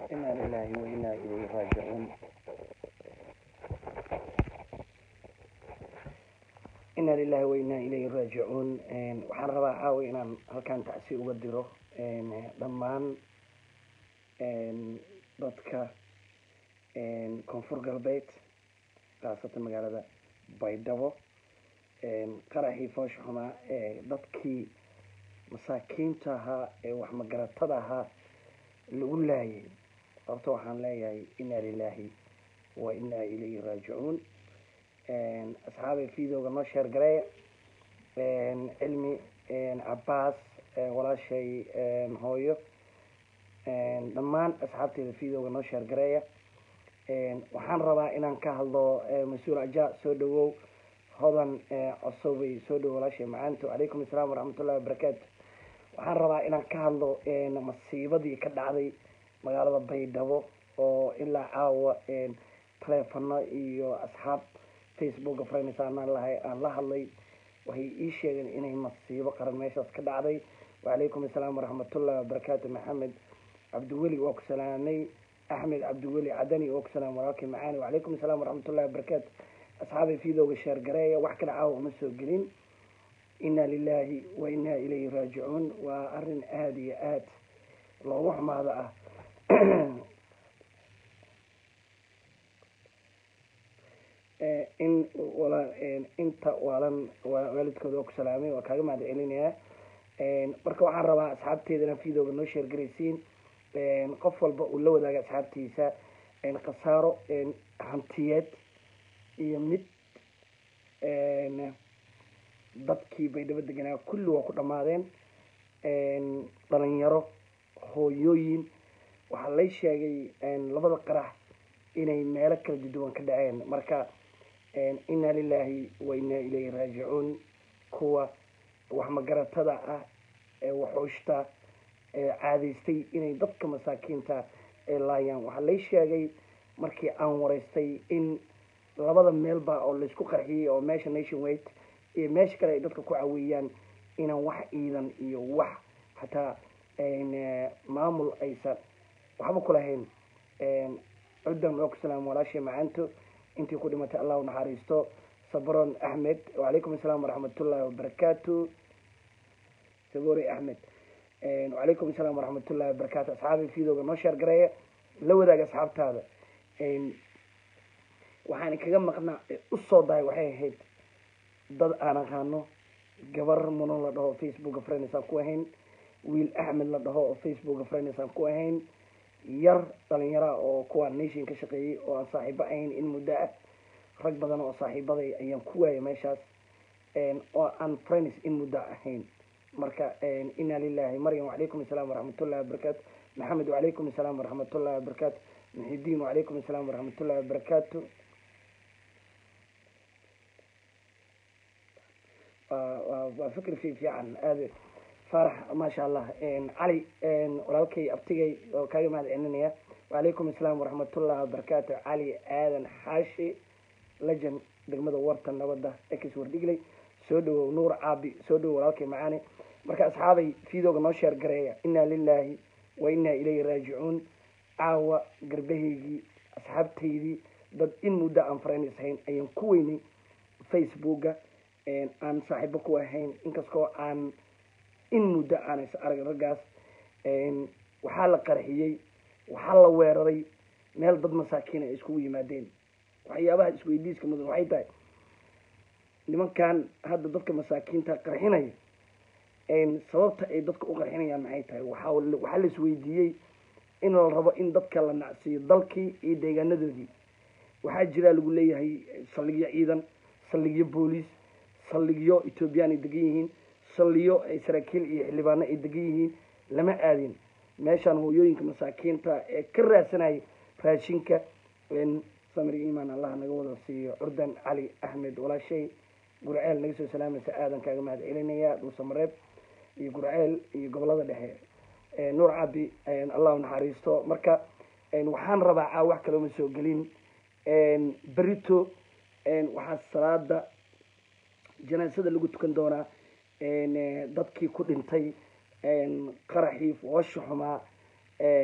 inaa lilaahi wa inaa ilayhi raajicuun inaa lilahi wa inaa ilayhi raajicuun waxaan rabaa caawa inaan halkaan tacsi uga diro dhammaan dadka koonfur galbeed khaasatan magaalada baydhabo qaraxii foosha xumaa ee dadkii masaakiinta ahaa ee wax magaratada ahaa lagu laayay sababto waxaan leeyahay inaa lilaahi wa inaa ilayhi raajicuun asxaabay videoga noo sheer gareeya cilmi cabaas walaashay hooyo dhammaan asxaabteeda videoga noo sheer gareeya waxaan rabaa inaan ka hadlo mas-uul aja soo dhawow hodan cosobay soo dhawow walaashay macaanto calaykum asalaam waraxmatullahi wabarakaatu waxaan rabaa inaan ka hadlo masiibadii ka dhacday magaalada baydhabo oo ilaa caawa taleefano iyo asxaab facebooka friends aanaan lahay aan la hadlay waxay ii sheegeen inay masiibo qaran meeshaas ka dhacday wacalaykum asalaam waraxmatullahi wabarakaatu maxamed cabdiweli waa ku salaamay axmed cabdiweli cadani waa ku salaam walaalkay macaani wacalaykum asalaam waraxmatullahi wabarakaatu asxaabay videoga sheer gareeya wax kale caawa uma soo gelin inaa lilaahi wa inaa ilayhi raajicuun waa arrin aada iyo aad loogu xumaado ah in inta waalan waalidkooda oo ku salaamay waa kaaga mahad celinayaa marka waxaan rabaa asxaabteedana videoga noo sheergaraysiin qof walba uu la wadaaga asxaabtiisa khasaaro hantiyeed iyo mid dadkii baydhabo deganaa kulli waa ku dhammaadeen dhalinyaro hooyooyin waxaa lay sheegay labada qarax inay meelo kala duduwan ka dhaceen marka inaa lilaahi wa inaa ilayhi raajicuun kuwa wax magaratada ah ee waxuushta ee caadaystay inay dadka masaakiinta ay laayaan waxaa lay sheegay markii aan wareystay in labada meelba oo laysku qarxiyey oo meesha nation wait iyo meesha kale ay dadka ku caweeyaan inaan wax ciidan iyo wax hataa maamul aysan waxba ku lahayn cuddan oo ku salaam walaashay macaanto intii ku dhimatay allah naxariisto sabron axmed wacalaykum asalaam waraxmatullahi wabarakaatu sabori axmed wacalaykum asalaam waraxmatullahi wabarakaatu asxaabi videoga noo sheer gareeya la wadaaga asxaabtaada waxaan kaga maqnaa usoo dahay waxay ahayd dad aan aqaano gabar muno la dhaho facebooka friends aan ku ahayn wiil axmed la dhaho oo facebooka friends aan ku ahayn yar dhalinyara oo kuwa nation ka shaqeeyey oo aan saaxiibo ahayn in muddo ah rag badan oo saaxiibaday ayaan ku waayay meeshaas oo aan friends in muddo ahayn marka inaa lilahi maryam wacalaykum asalaam waraxmatullahi wabarakaatu maxamed wacalaykum asalaam waraxmatullahi wabarakaatu muxidiin wacalaykum asalaam waraxmatullahi wabarakaatu waa fikr fi fiican aad faarax maasha allah cali walaalkay abtigay oo kaaga mahad celinaya wacalaykum asalaam waraxmatullahi wabarakaatu cali aadan xaashi lejan degmada warta nabadda ex wardhigley soo dhawow nuur caabi soo dhawow walaalkay macaani marka asxaabay videoga noo sheer gareeya inaa lilaahi wa inaa ilayhi raajicuun caawa garbahaygii asxaabtaydii dad in muddo aan friends ahayn ayaan ku weynay facebooka aan saaxiibo ku ahayn inkastoo aan in muddo aanas arag raggaas waxaa la qarxiyey waxaa la weeraray meel dad masaakiin ay iskugu yimaadeen waxyaabaha isweydiiska mudan waxay tahay nimankan hadda dadka masaakiinta qarxinaya sababta ay dadka u qarxinayaan maxay tahay waxa waxaa la isweydiiyey in la rabo in dadka la nacsiiyo dalkii iyo deegaanadoodii waxaa jiraa lagu leeyahay saldhigyo ciidan saldhigyo booliis saldhigyo ethoobiyan ay degan yihiin saldhigyo ay saraakiil iyo xildhibaano ay degan yihiin lama aadin meeshaan hooyooyinka masaakiinta ee ka raadsanayay raashinka samir imaan allah naga wada siiyo curdan cali axmed walaashay gurceel naga soo salaamaysa aadan kaaga mahad celinaya dhuusamareeb iyo gurceel iyo gobolada dhexe nuur cabi allahu naxariisto marka waxaan rabaa caa wax kalooma soo gelin berito waxaa salaada janaasada lagu tukan doonaa dadkii ku dhintay qaraxii foosha xumaa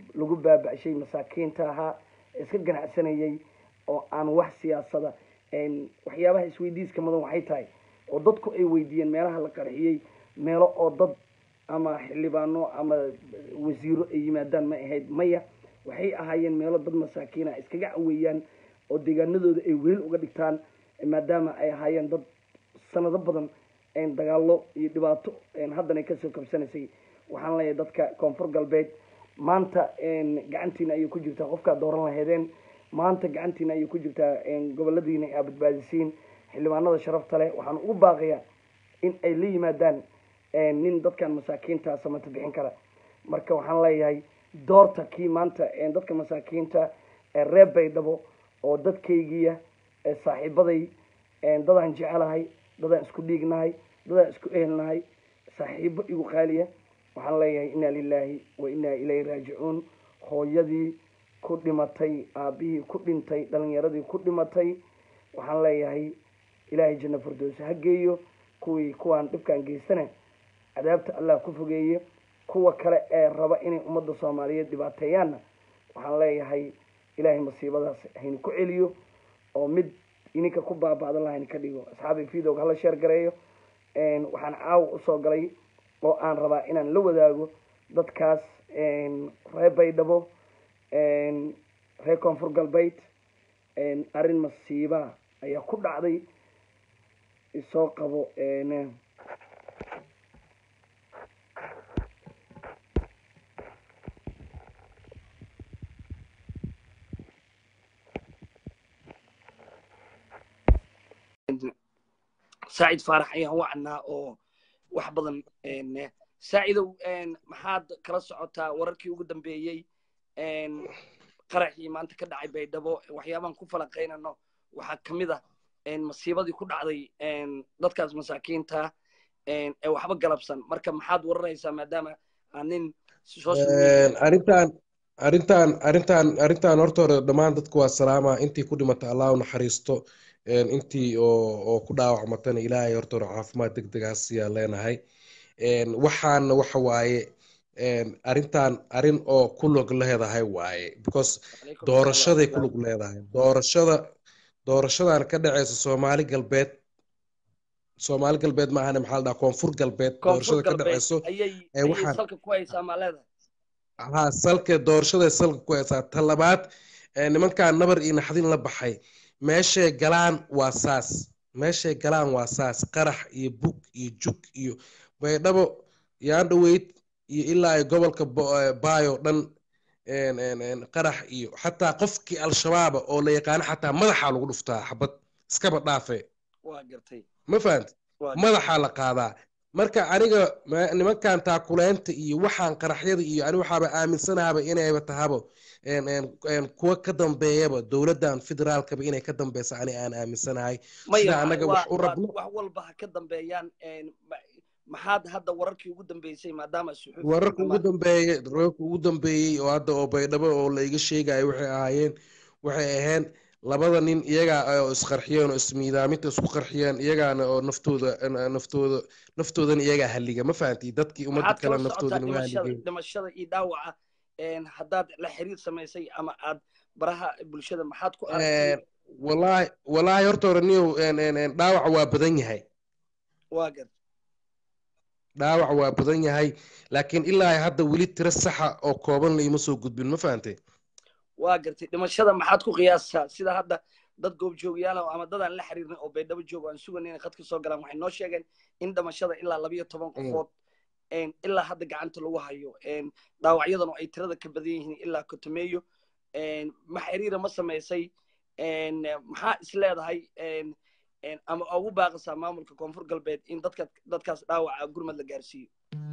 lagu baaba-shay masaakiinta ahaa iska ganacsanayay oo aan wax siyaasada waxyaabaha isweydiiska mudan waxay tahay oo dadku ay weydiiyeen meelaha la qarxiyey meelo oo dad ama xildhibaano ama wasiiro ay yimaadaan ma ahayd maya waxay ahaayeen meelo dad masaakiina iskaga caweeyaan oo deegaanadooda ay weel uga dhigtaan maadaama ay ahaayeen dad sanado badan dagaalo iyo dhibaato haddana kasoo kabsanaysay waxaan leeyahay dadka koonfur galbeed maanta gacantiina ayay ku jirtaa qofkaad dooran lahaydeen maanta gacantiina ayay ku jirtaa goboladiina aa badbaadisiin xildhibaanada sharafta leh waxaan ugu baaqayaa in ay la yimaadaan nin dadkan masaakiinta samata bixin kara marka waxaan leeyahay doorta kii maanta dadka masaakiinta reer baydhabo oo dadkaygiya saaxiibaday dadaan jecelahay dadaan isku dhiignahay dadaan isku ehelnahay saaxiibo igu qaaliya waxaan leeyahay inna lilahi wa inna ilayhi raajicuun hooyadii ku dhimatay aabihii ku dhintay dhalinyaradii ku dhimatay waxaan leeyahay ilaahay janno firdowsa ha geeyo kuwii kuwaan dhibkaan geystana cadaabta allah ku fogeeye kuwa kale ee raba inay ummadda soomaaliyeed dhibaateeyaanna waxaan leeyahay ilaahay masiibadaas haynu ku celiyo oo mid ininka ku baaba'dan lahayna ka dhigo asxaabi videog hala sheer gareeyo waxaan caawa usoo galay oo aan rabaa inaan la wadaago dadkaas reer baydhabo reer koonfur galbeed arrin masiiba ayaa ku dhacday isoo qabo saacid faarax ayaan wacnaa oo wax badan saacidow maxaad kala socotaa wararkii ugu dambeeyey qaraxii maanta ka dhacay baydhabo waxyaabaan ku falaqaynano waxaa kamid ah masiibadii ku dhacday dadkaas masaakiinta ee waxba galabsan marka maxaad waranaysaa maadaama aan nin arrintan arrintan arrintan arrintan horta hore dhammaan dadku waa salaama intii ku dhimata allah u naxariisto intii oo ku dhaawacmatana ilaahay horta hore caafimaad deg degaas yaa leenahay waxaana waxa waaye arrintan arrin oo ku log leedahay waaye because doorashaday ku log leedahay doorashada doorashadan ka dhaceysa soomaali galbeed soomaali galbeed ma ahane maxaa la dhaha koonfur galbeed doorashada ka dhaceyso ha salka doorashaday salka ku haysaa ta labaad nimankan nabar iyo naxdin la baxay meeshay galaan waa saas meeshay galaan waa saas qarax iyo bug iyo jug iyo baydhabo yaandhaweyd iyo ilaa ay gobolka baayo dhan qarax iyo xataa qofkii al-shabaaba oo la yaqaano xataa madaxaa lagu dhuftaa xabad iskaba dhaafe ma fahamti madaxaa la qaadaa marka aniga nimankan taakuleynta iyo waxaan qaraxyada iyo ani waxaaba aaminsanaaba inayba tahabo kuwa ka dambeeyaba dowladdan federaalkaba inay ka dambeysa ani aan aaminsanahay sida anaga wax u rabno wax walba ha ka dambeeyaan maxaad hadda wararkii ugu dambeysay maadaama wararka ugu dambeeyey wararka ugu dambeeyey oo hadda oo baydhabo oo la iga sheegayo waxay ahaayeen waxay ahayn labada nin iyagaa oo isqarxiyeen oo ismiidaaminta isku qarxiyeen iyagaana oo naftooda naftooda naftoodana iyagaa halliga ma fahanti dadkii ummadda kale naftoodana waa halligeen dhimashada iyo dhaawaca haddaad la xiriir samaysay ama aad baraha bulshada maxaad ku aragtay wallaahi wallaahi horta hore niyow dhaawaca waa badan yahay waa gad dhaawac waa badan yahay laakiin ilaa hadda weli tiro saxa oo kooban la ima soo gudbin ma fahantay waa gartay dhimashada maxaad ku qiyaasaa sida hadda dad goobjoogayaal ama dadaan la xiriirnay oo baydhabo joogo aan sugan inay khadka soo galaan waxay noo sheegeen in dhimashada ilaa labayo toban qofood ilaa hadda gacanta lagu hayo dhaawacyadanu ay tirada ka badan yihiin ilaa kotomeeyo ma xiriira ma samaysay maxaa is leedahay ama ugu baaqasaa maamulka koonfur galbeed in dadka dadkaas dhaawaca gurmad la gaarsiiyo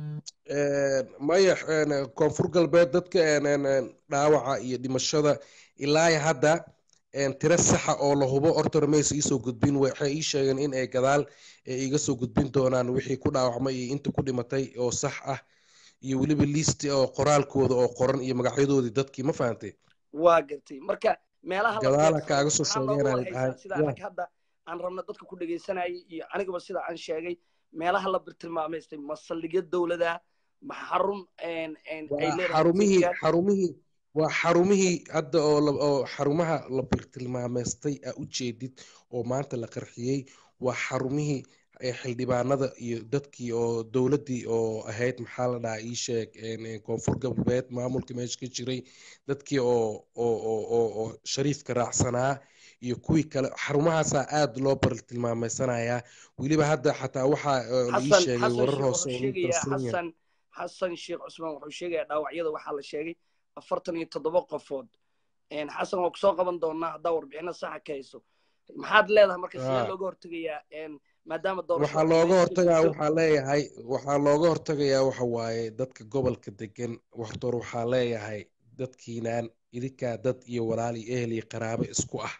maya koonfur galbeed dadka dhaawaca iyo dhimashada ilaa hadda tiro saxa oo la hubo horta maysa iisoo gudbin waxay ii sheegeen in ay gadaal iga soo gudbin doonaan wixii ku dhaawacmay iyo inta ku dhimatay oo sax ah iyo weliba listi oo qoraalkooda oo qoran iyo magacyadoodii dadkii ma fahantay waa gartay marka meelaha gadaala kaaga soo sheegeen sida anag hadda aan rabno dadka ku dhegaysanayay iyo anigaba sida aan sheegay meelaha la tilmaamaystay ma saldhigyo dowlada ma xarun een, een, ay waa leedahay xarumihii Ethiopia? xarumihii waa xarumihii hadda oo la- oo xarumaha la birtilmaameystay aa u jeedid oo maanta la qarxiyey waa xarumihii ee xildhibaanada iyo dadkii oo dowladdii oo ahayd maxaa la dhahaa ii sheeg een, een, koonfur galbeed maamulka meesha ka jiray dadkii oo oo oo oo oo shariifka raacsanaa iyo kuwii kale xarumahaasaa aad loo bartilmaameysanayaa weliba hadda xataa waxaa oo la ii xasan sheegay xasan warar sheekh hoose wuxuu oo lagu sheegayaa darsan yahay xasan xasan sheekh cusmaan wuxuu sheegayaa dhaawacyada waxaa la sheegay afartan iyo toddoba qofood Een, xasan waa kusoo qaban doonaa haddaa warbixino saxa ka hayso maxaad leedahay marka sidee Ah. looga hortegayaa een, maadaama doorasho waxaa looga hortagaa waxaa leeyahay waxaa looga hortagayaa waxa waaye dadka gobolka degan hortoor waxaa leeyahay dadkiinaan idinkaa dad iyo walaal iyo ehel iyo qaraabo isku ah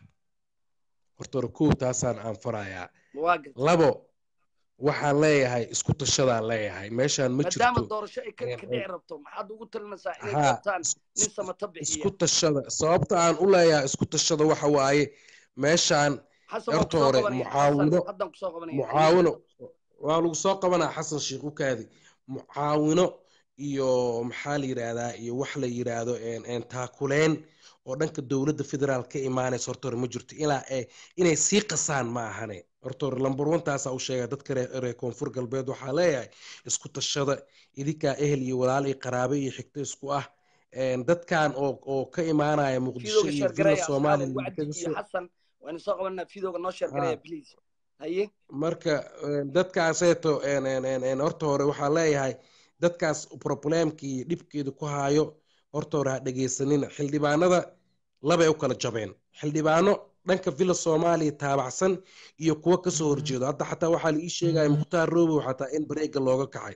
hortoor kow taasaan aan farayaa waa gartay labo waxaan leeyahay isku tashadaan leeyahay meeshaan ma maadaama jirto doorasho ay ka Een, ka dhici rabto maxaad ugu talinaysaa inay haa doortaan is- nin is- samata bixiya isku tashada sababta aan u leeyahay isku tashada waxa waaye meeshaan xasan waa horta kusoo hore qabanaya xasan mucaawino haddaan kusoo qabanaya mucaawino waa lagu soo qabanaa xasan sheikh ukaadi mucaawino iyo maxaa la yidhaahdaa iyo wax la yidhaahdo een- een taakuleen oo dhanka dowladda federaal ka imaanaysa horta hore ma jirto ilaa ee inay sii qasaan ma ahane horta hore lambar one taasaa u sheega dadka reer reer koonfur galbeed waxaa leeyahay isku tashada idinkaa ehel iyo walaal iyo qaraabe iyo xigto isku ah een, dadkan oo oo ka imaanaya muqdisho fiidooga iyo sheer villa garaya asxaabo soomaaliya wacdi kaga iyo soo xasan waynu soo qabanaa fiidooga noo sheer garaya haa please haye marka een, dadkaaseeto een, een, een, een, horta hore waxaa leeyahay dadkaas problemkii iyo dhibkeedu ku haayo horta hore ha dhegeysanina xildhibaanada labay u kala jabeen xildhibaano dhanka villa soomaaliya taabacsan iyo kuwo kasoo horjeedo hadda xataa waxaa la ii sheegaya mukhtaar roobow xataa in bareega looga kacay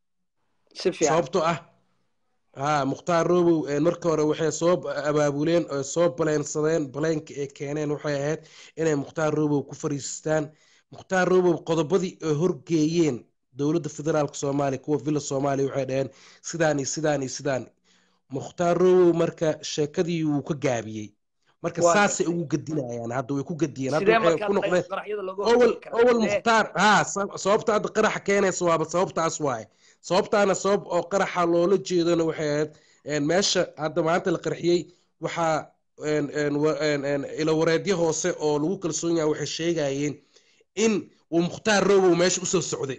si fiican sababtoo ah haa mukhtaar roobow een, marka hore waxay soo b- abaabuleen oo soo baleensadeen baleenka ay keeneen waxay ahayd inay mukhtaar roobow ku fariistaan mukhtaar roobow qodobadii ay horgeeyeen dowladda federaalka soomaaliya kuwa villa soomaaliya waxay dhaheen sidaan iyo sidaan iyo sidaan mukhtaar roobow marka sheekadii wuu ka gaabiyey marka waa saasay gartay ugu gadinayaan hadda way ku gadiyeen hadda sidee waxay markaa ku noqdeen qaraxyada looga owal hortegi karaa owal sidee mukhtaar haa sa- sababta hadda qaraxa keenaysa waaba sababtaas waaye sababtaana sabab oo qaraxa loola jeedona waxay ahayd een, meesha hadda maanta la qarxiyey waxaa een, een, wa- een, een, ilawareedyo hoose oo lagu kalsoon yahay waxay sheegayeen in uu mukhtaar roobow meesha usoo socday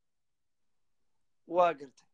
waa gartay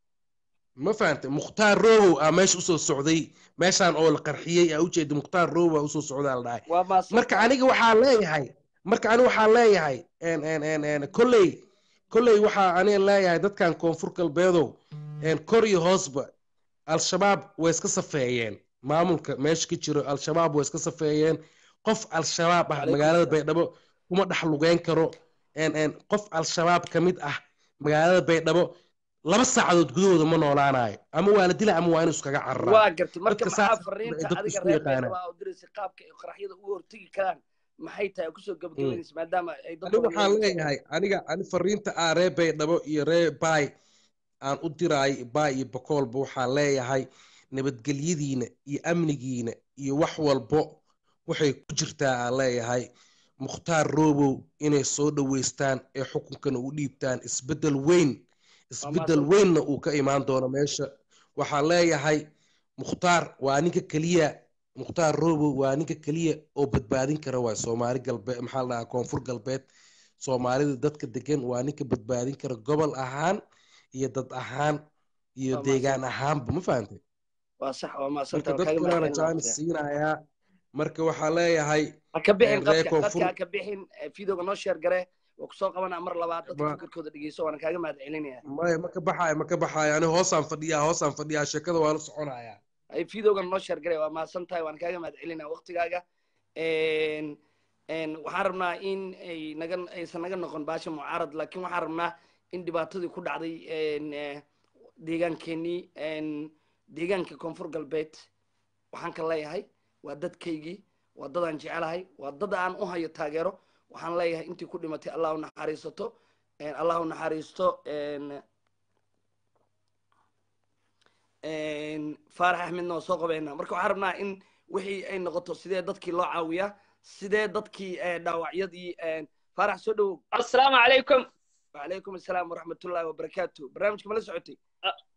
ma fahantay mukhtaar roobow aa meesha usoo socday meeshaan oo la qarxiyey aa ujeeda mukhtaar roobow aa usoo socdaa la dhahay waa maasan marka tahay aniga waxaa leeyahay marka aniga waxaa leeyahay en en en en kolley kolley waxaa aniga leeyahay dadkan koonfur galbeedow en kor iyo hoosba al-shabaab way iska safeeyeen maamulka meesha ka jiro al-shabaab way iska safeeyeen qof al-shabaab ah calaykum magaalada asalaam baydhabo kuma dhex lugeyn karo en en qof al-shabaab ka mid ah magaalada baydhabo laba saacadood gudahooda ma noolaanayo ama waa la dila ama waa inuu iskaga cararaa waa gartay marka dadka maxaa saas fariinta dadku adiga isku reer yaqaanaan beerdhaba u diraysa qaabka ay qaraxyada uga hortegi karaan maxay tahay kusoo Mm. gabagabaynaysa maadaama ay dad aniga badan waxaan leeyihiin leeyahay aniga ani fariinta aa ree baydhabo iyo ree baay aan u diraay baay iyo bakoolba waxaan leeyahay nabadgelyadiina iyo amnigiina iyo wax walbo waxay ku jirtaa aan leeyahay mukhtaar roobow inay soo dhoweystaan ee xukunkana u dhiibtaan isbeddel weyn waa isbeddel maasan weynna uu ka imaan doono meesha waxaan leeyahay mukhtaar waa ninka keliya mukhtaar roobow waa ninka keliya oo badbaadin kara waay soomaali galbeed maxaa la dhahaa koonfur galbeed soomaalida dadka degan waa ninka badbaadin kara gobol ahaan iyo dad ahaan iyo waa maasan deegaan ahaanba ma fahantay waa sax waa maasan marka tahay waa kaaga dadkanaana mahadcelin jaanis waqtiga siinayaa marka waxaa leeyahay ha ka bixin ree qadka koonfur qadka ha ka bixin eh, fiidooga noo sheer gare waa kusoo qabanaa mar labaad dadka ma fikirkooda dhegeyso waana kaaga mahadcelinaya maya ma ka baxaayo ma ka baxaayo ani hoosaan fadhiyaa hoosaan fadhiyaa sheekada waa la soconayaa ay fiidooga noo sheer gare waa maasan tahay waana kaaga mahadcelinaya waqtigaaga En- en waxaan rabnaa in ay naga aysan naga noqon baasha mucaarad laakiin waxaan rabnaa in dhibaatadii ku dhacday en, eh, deegaankeenii en, deegaanka koonfur galbeed waxaan ka leeyahay waa dadkaygii waa dad aan jecelahay waa dad aan u hayo taageero waxaan leeyahay intii ku dhimatay allah u naxariisato En, allah u naxariisto en, en, faarax axmedna waa soo qabeynaa marka waxaan rabnaa in wixii ay noqoto sidee dadkii loo caawiyaa sidee dadkii eh, dhaawacyadii en, faarax soo dhowow السلام عليكم وعليكم السلام ورحمة الله وبركاته برنامجك ما لا سعودي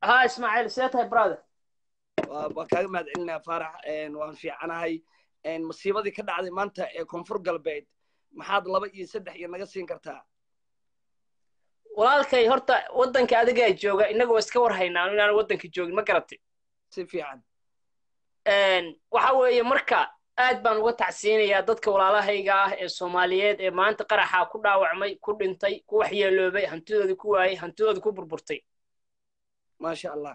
ها اسماعيل سيتها برادر waa waa kaaga mahad celinaya faarax waan fiicanahay masiibadii ka dhacday maanta ee koonfur galbeed maxaad laba iyo saddex iyo naga siin kartaa walaalkay horta waddanka adigaa jooga innagoo iska war haynaa inaan waddanka joogin ma garatay si fiican waxa weeye marka aad baan uga tacsiinayaa dadka walaalahayga ah ee soomaaliyeed ee maanta qaraxa ku dhaawacmay ku dhintay ku waxyeeloobay hantidoodii ku waayey hantidoodii ku burburtay maasha allah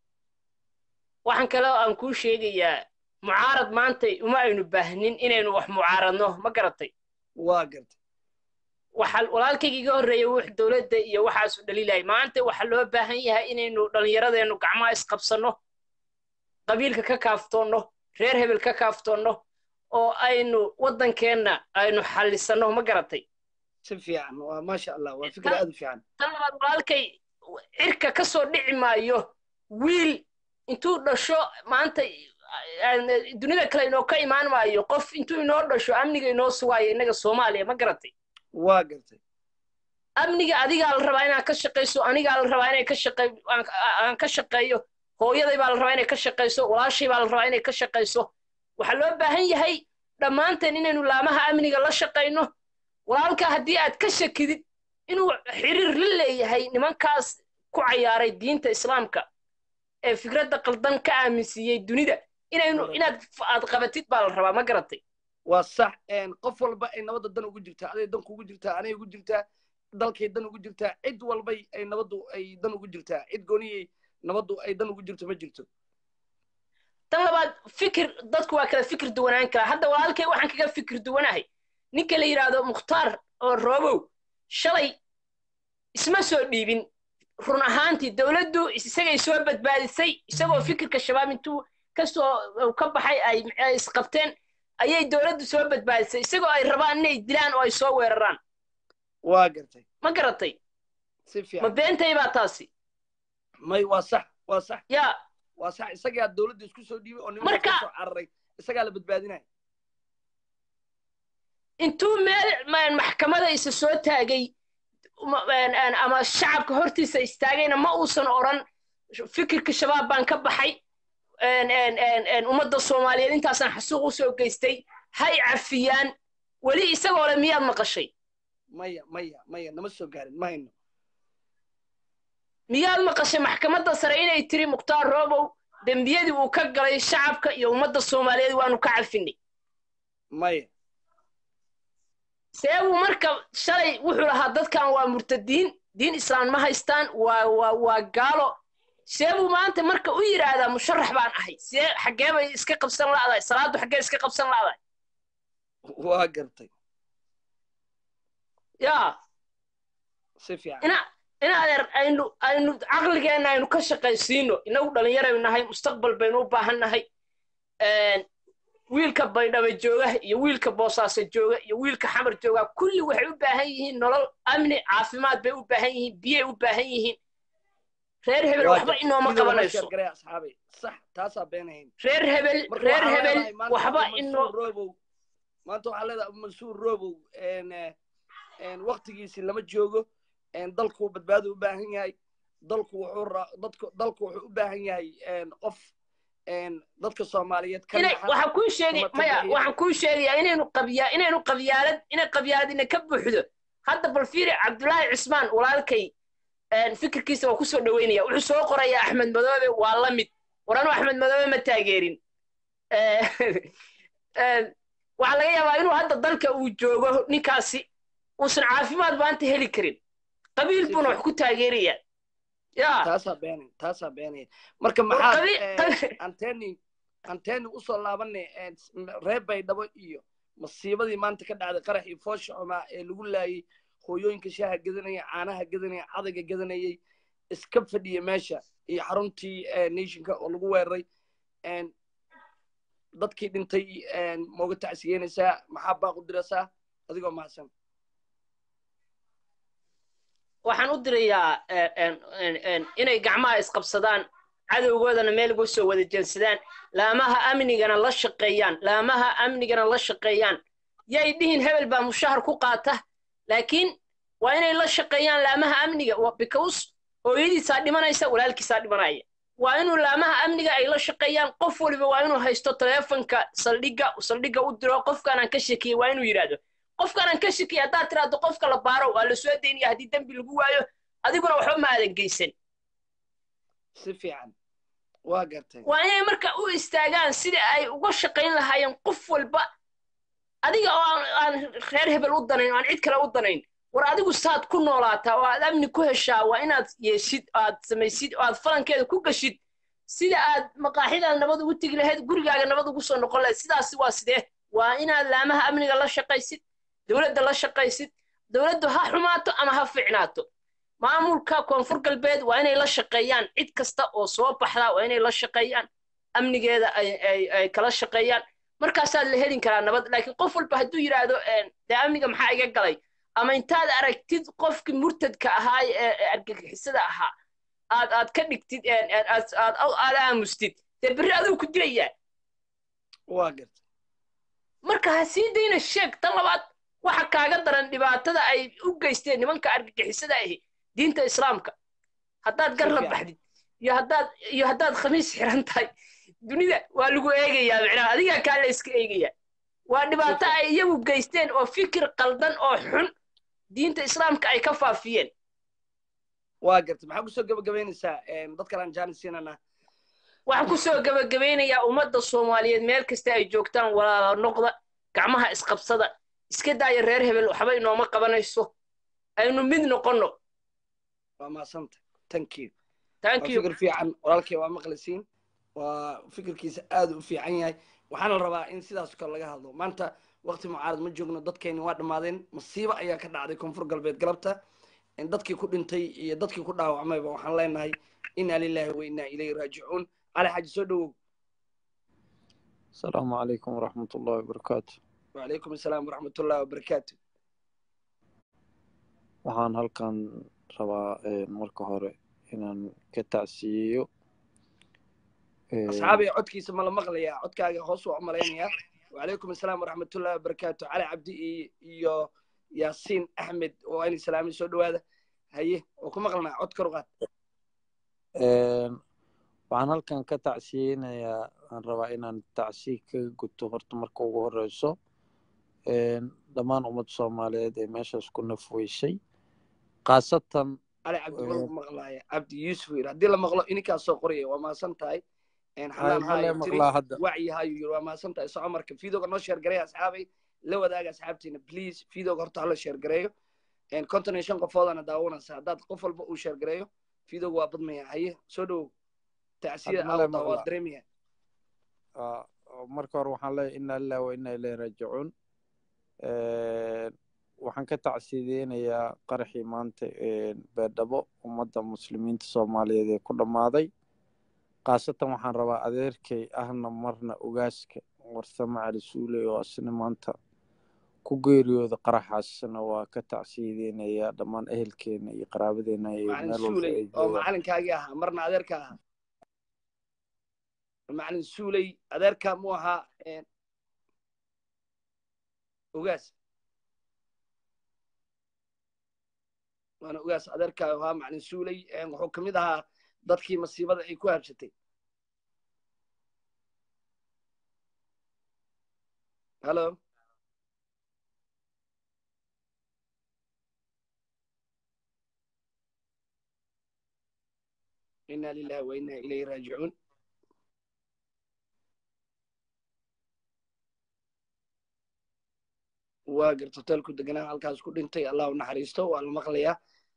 waxaan kale aan kuu sheegayaa mucaarad maanta uma aynu baahnin inaynu wax mucaaradno ma garatay waa gartay waxa walaalkayga iga horreeyay wux dowladda iyo waxaasu dhaliilay maanta waxaa loo baahan yahay inaynu dhallinyaradeennu gacmaha isqabsanno qabiilka ka kaaftoonno reer hebel ka kaaftoonno oo aynu waddankeenna aynu xallisanno ma garatay si fiican waa maasha allah waa fikir aad u fiican tan labaad walaalkay cirka ka soo dhici maayo wiil intuu dhasho maanta dunida kale inoo ka imaan maayo qof intuu inoo dhasho amniga inoo sugaayo innaga soomaaliya ma garatay waa gartay amniga adigaa la rabaa inaad ka shaqayso anigaa la rabaa inay ka shaqay aan ka shaqeeyo hooyaday baa la rabaa inay ka shaqayso walaashay baa la rabaa inay ka shaqayso waxaa loo baahan yahay dhammaanteen inaynu laamaha amniga la shaqayno walaalka haddii aad ka shakidid inuu xiriir la leeyahay nimankaas ku cayaaray diinta islaamka ee fikradda qaldan ka aaminsiiyey dunida inaynu inaad aad qabatid baa la rabaa ma garatay waa sax qof walba ay nabadda dan ugu jirtaa aday dan kugu jirtaa anay ugu jirtaa dalkay dan ugu jirtaa cid walbay ay nabaddu ay dan ugu jirtaa cid gooniyay nabaddu ay dan ugu jirto ma jirto tan labaad fikir dadku waa kala fikir duwanaan karaa hadda walaalkay waxaan kaga fikir duwanahay ninka la yidhaahdo mukhtaar oo roobow shalay isma soo dhiibin run ahaantii dowladdu isagay soo badbaadisay isagoo fikirka shabaab intuu kasoo ka baxay ay isqabteen ayay dowladdu soo badbaadisay isagoo ay rabaan inay dilaan oo ay soo weeraraan waa gartay ma garatay si ma fiican beentay baa taasi may waa sax waa sax yaa waa sax isagaa dowladda isku soo dhiibay oo nimanka Marka- soo cararay isagaa la badbaadinaya intuu meel ma- maxkamada isa soo taagay ma- een- een, ama shacabka hortiisa istaagayna ma uusan odhan fikirka shabaab baan ka baxay een- een- een- een, ummadda soomaaliyeed intaasaan xasuuq usoo geystay hay cafiyaan weli isagoo le miyaad maqashay maya maya maya nama soo gaarin ma hayno miyaad maqashay maxkamadda sare inay tiri mukhtaar roobow dembiyadii uu ka galay shacabka iyo ummadda soomaaliyeed waanu ka cafinay maya seebuu marka shalay wuxuu lahaa dadkan waa murtadiin diin islaam ma haystaan waa waa waa gaalo seebuu maanta marka u yidhaahdaa musharax baan ahay see xaggee bay iska qabsan la'dahay salaaddu xaggee iska qabsan la'dahay waa gartay yaa si fiican ina ina adeer aynu aynu caqligeenna aynu ka shaqaysiino inagu dhallinyaraynu nahay mustaqbal baynu u baahan nahay wiilka baydhaba jooga iyo wiilka boosaaso jooga iyo wiilka xamar jooga kulli waxay u baahan yihiin nolol amni caafimaad bay u baahan yihiin biyay u baahan yihiin reer hebel Waa waxba gartay. inooma Sidii lama qabanayso sheergaray asxaabay sax taasaa beenahayn reer hebel Marka reer waxaa hebel leedahay maanta waxba Abu inoo Mansuur Robow maanta waxaa leedahay Abu mansuur robow een, eh, een, waqtigiisii lama joogo een, dalku badbaado u baahan yahay dalku wuxuu ra- dadku dalku wuxuu u baahan yahay een, qof een, dadka soomaaliyeed ka inay naxa waxaan kuu sheegay kuma maya tabiiciya. waxaan kuu sheegayaa inaynu qabyaa inaynu qabyaalad inay qabyaaladina ka buuxdo hadda bal fiiri cabdulaahi cismaan walaalkay een, fikirkiisa waa kusoo dhaweynaya wuxuu soo qorayaa axmed madoobe waa la mid waranu axmed madoobe ma taageerin Eh, een, waxaa laga yaabaa inuu hadda dalka uu joogo ninkaasi uusan caafimaad maanta heli karin qabiil buuna wax ku taageeraya ya taasaa beenay taasaa beenaya marka war maxaad qabi- eh, qabi- anteni anteni usoo laabanay een, s- m- reer baydhabo iyo masiibadii maanta ka dhacday qaraxii foosha xumaa ee lagu laayay hooyooyinka shaaha gadanaya caanaha gadanaya cadayga gadanayay iska fadhiya meesha iyo xaruntii eh, nationka oo lagu weeraray een, dadkii dhintay een, mooga tacsiyeynaysaa maxaa baaqu diraysaa adigoo mahadsan waxaan u dirayaa eh, en- en- en, inay gacmaha isqabsadaan cadowgoodana meel uga soo wada jeensadaan laamaha amnigana la shaqeeyaan laamaha amnigana la shaqeeyaan yay dhihin hebel baa mushahar ku qaata laakiin waa inay la shaqeeyaan laamaha amniga wa- because hooyadiisaa dhimanaysa walaalkiisaa dhimanaya waa inuu laamaha amniga ay la shaqeeyaan qof waliba waa inuu haysto taleefonka saldhigga saldhigga u diro qofkaanaan ka shakiyey waa inuu yidhaahdo qofkaanaan ka shakiyey haddaad tiraahdo qofka la baaro waa la soo daynaya haddii dembi lagu waayo adiguna waxba ma aadan geysan si fiican waa gartay waa inay marka u istaagaan sida ay uga shaqayn lahaayeen qof walba adiga oo aan aan reer hebel u danayn oo aan cid kale u danayn war adigu saad ku noolaataa oo aad amni ku heshaa waa inaad yeeshid aad samaysid oo aad falankeeda ku gashid sida aad maqaaxidaad nabad ugu tegi lahayd gurigaaga nabad ugu soo noqon lahayd sidaasi waa sidee waa inaad laamaha amniga la shaqaysid dowladda la shaqaysid dowladdu ha xumaato ama ha fiicnaato maamulka koonfur galbeed waa inay la shaqeeyaan cid kasta oo soo baxda waa inay la shaqeeyaan amnigeeda ay kala shaqeeyaan markaasaad la helin karaa nabad laakiin qof walba hadduu yidhaahdo dee amniga maxaa iga galay ama intaad aragtid qofkii murtadka ahaa ee argagixisada ahaa aad aad ka dhigtid aad aamustid dee berri aduu ku dilayaa waa garta marka ha sii dayna sheeg tan labaad waxa kaaga daran dhibaatada ay u geysteen nimanka argagixisada ahi diinta islaamka haddaad gar la baxdid iyo haddaad iyo haddaad khamiis xiran tahay dunida waa lagu eegayaa micnaha adigaa kaa la iska eegayaa waa dhibaato ay iyagu geysteen oo fikir qaldan oo xun diinta islaamka ay ka faafiyeen waa garta maxaa kusoo gabagabaynaysaa dadkan aan jaanis siinana waxaan kusoo gabagabaynayaa ummadda soomaaliyeed meel kasta ay joogtaan walaala noqda gacmaha isqabsada iska daaya reer hebel waxba inooma qabanayso aynu mid noqonno waa maasanta thank you thank you fikir fiican walaalkay waa maqlisiin waa fikirkiisa aad u fiican yahay waxaana rabaa in sidaas kale laga hadlo maanta waqti mucaarad ma joogno dadkeeni waa dhammaadeen masiibo ayaa ka dhacday koonfur galbeed galabta dadkii ku dhintay iyo dadkii ku dhaawacmayba waxaan leenahay inaa lilahi wa inaa ilayhi raajicuun cali xaaji soo dhowow asalaamu calaykum waraxmat ullahi wabarakaatu wacalaykum asalaam waraxmat ullahi wabarakaatu waxaan halkan rabaa marka hore inaan ka tacsiyeeyo asxaabiga codkiisa ma la maqlayaa codkaaga hoos waa u malaynayaa wacalaykum asalaam waraxmat ullahi wabarakaatu cali cabdi iyo yaasiin axmed oo ayna salaamay soo dhowaada haye oo ku maqlanaa cod kor uqaad waxaan halkan ka tacsiyeynayaa aan rabaa inaan tacsiye kaga guto horta marka ugu horeyso dhammaan ummadda soomaaliyeed ee meeshaas ku nafweysay khaasatan cali cabdi ma lagu maqlaaya cabdi yuusuf yiri haddii la maqlo ininkaas soo qoraya waa maasan tahay xanaan haayo tiri wacyi haayo yiri waa maasan tahay soco marka fiidooga noo sheergareeya asxaabay la wadaaga asxaabtiina please fiidooga horta hala sheergareeyo konton iyo shan qofoodana daawanaysa haddaad qof walba uu sheergareeyo fiidooga waa badmaya haye soo dhowow tacsiyada aawada waa dareemaya marka hore waxaan leeyahay inna lillahi wa inna ilayhi raajicuun waxaan ka tacsiyadeynayaa qaraxii maanta beedhabo ummadda muslimiinta soomaaliyeed ee ku dhammaaday khaasatan waxaan rabaa adeerkay ahna marna ogaaska warsame cali suule oo asna maanta ku geeriyooda qaraxaasna waa ka tacsiyadeynayaa dhammaan ehelkeena iyo qaraabadeena oo macalinkaagii ahaa marna adeerka ahaa macalin suuley adeerka mu ahaa ogaas waana ogaas adeerka ahaa macalin suuley wuxuu ka mid ahaa dadkii masiibada ay ku habsatay hallo inna lillahi wa inna ilayhi raajicuun waa garta hotelku deganaa halkaas ku dhintay allah u naxariisto waa la maqlayaa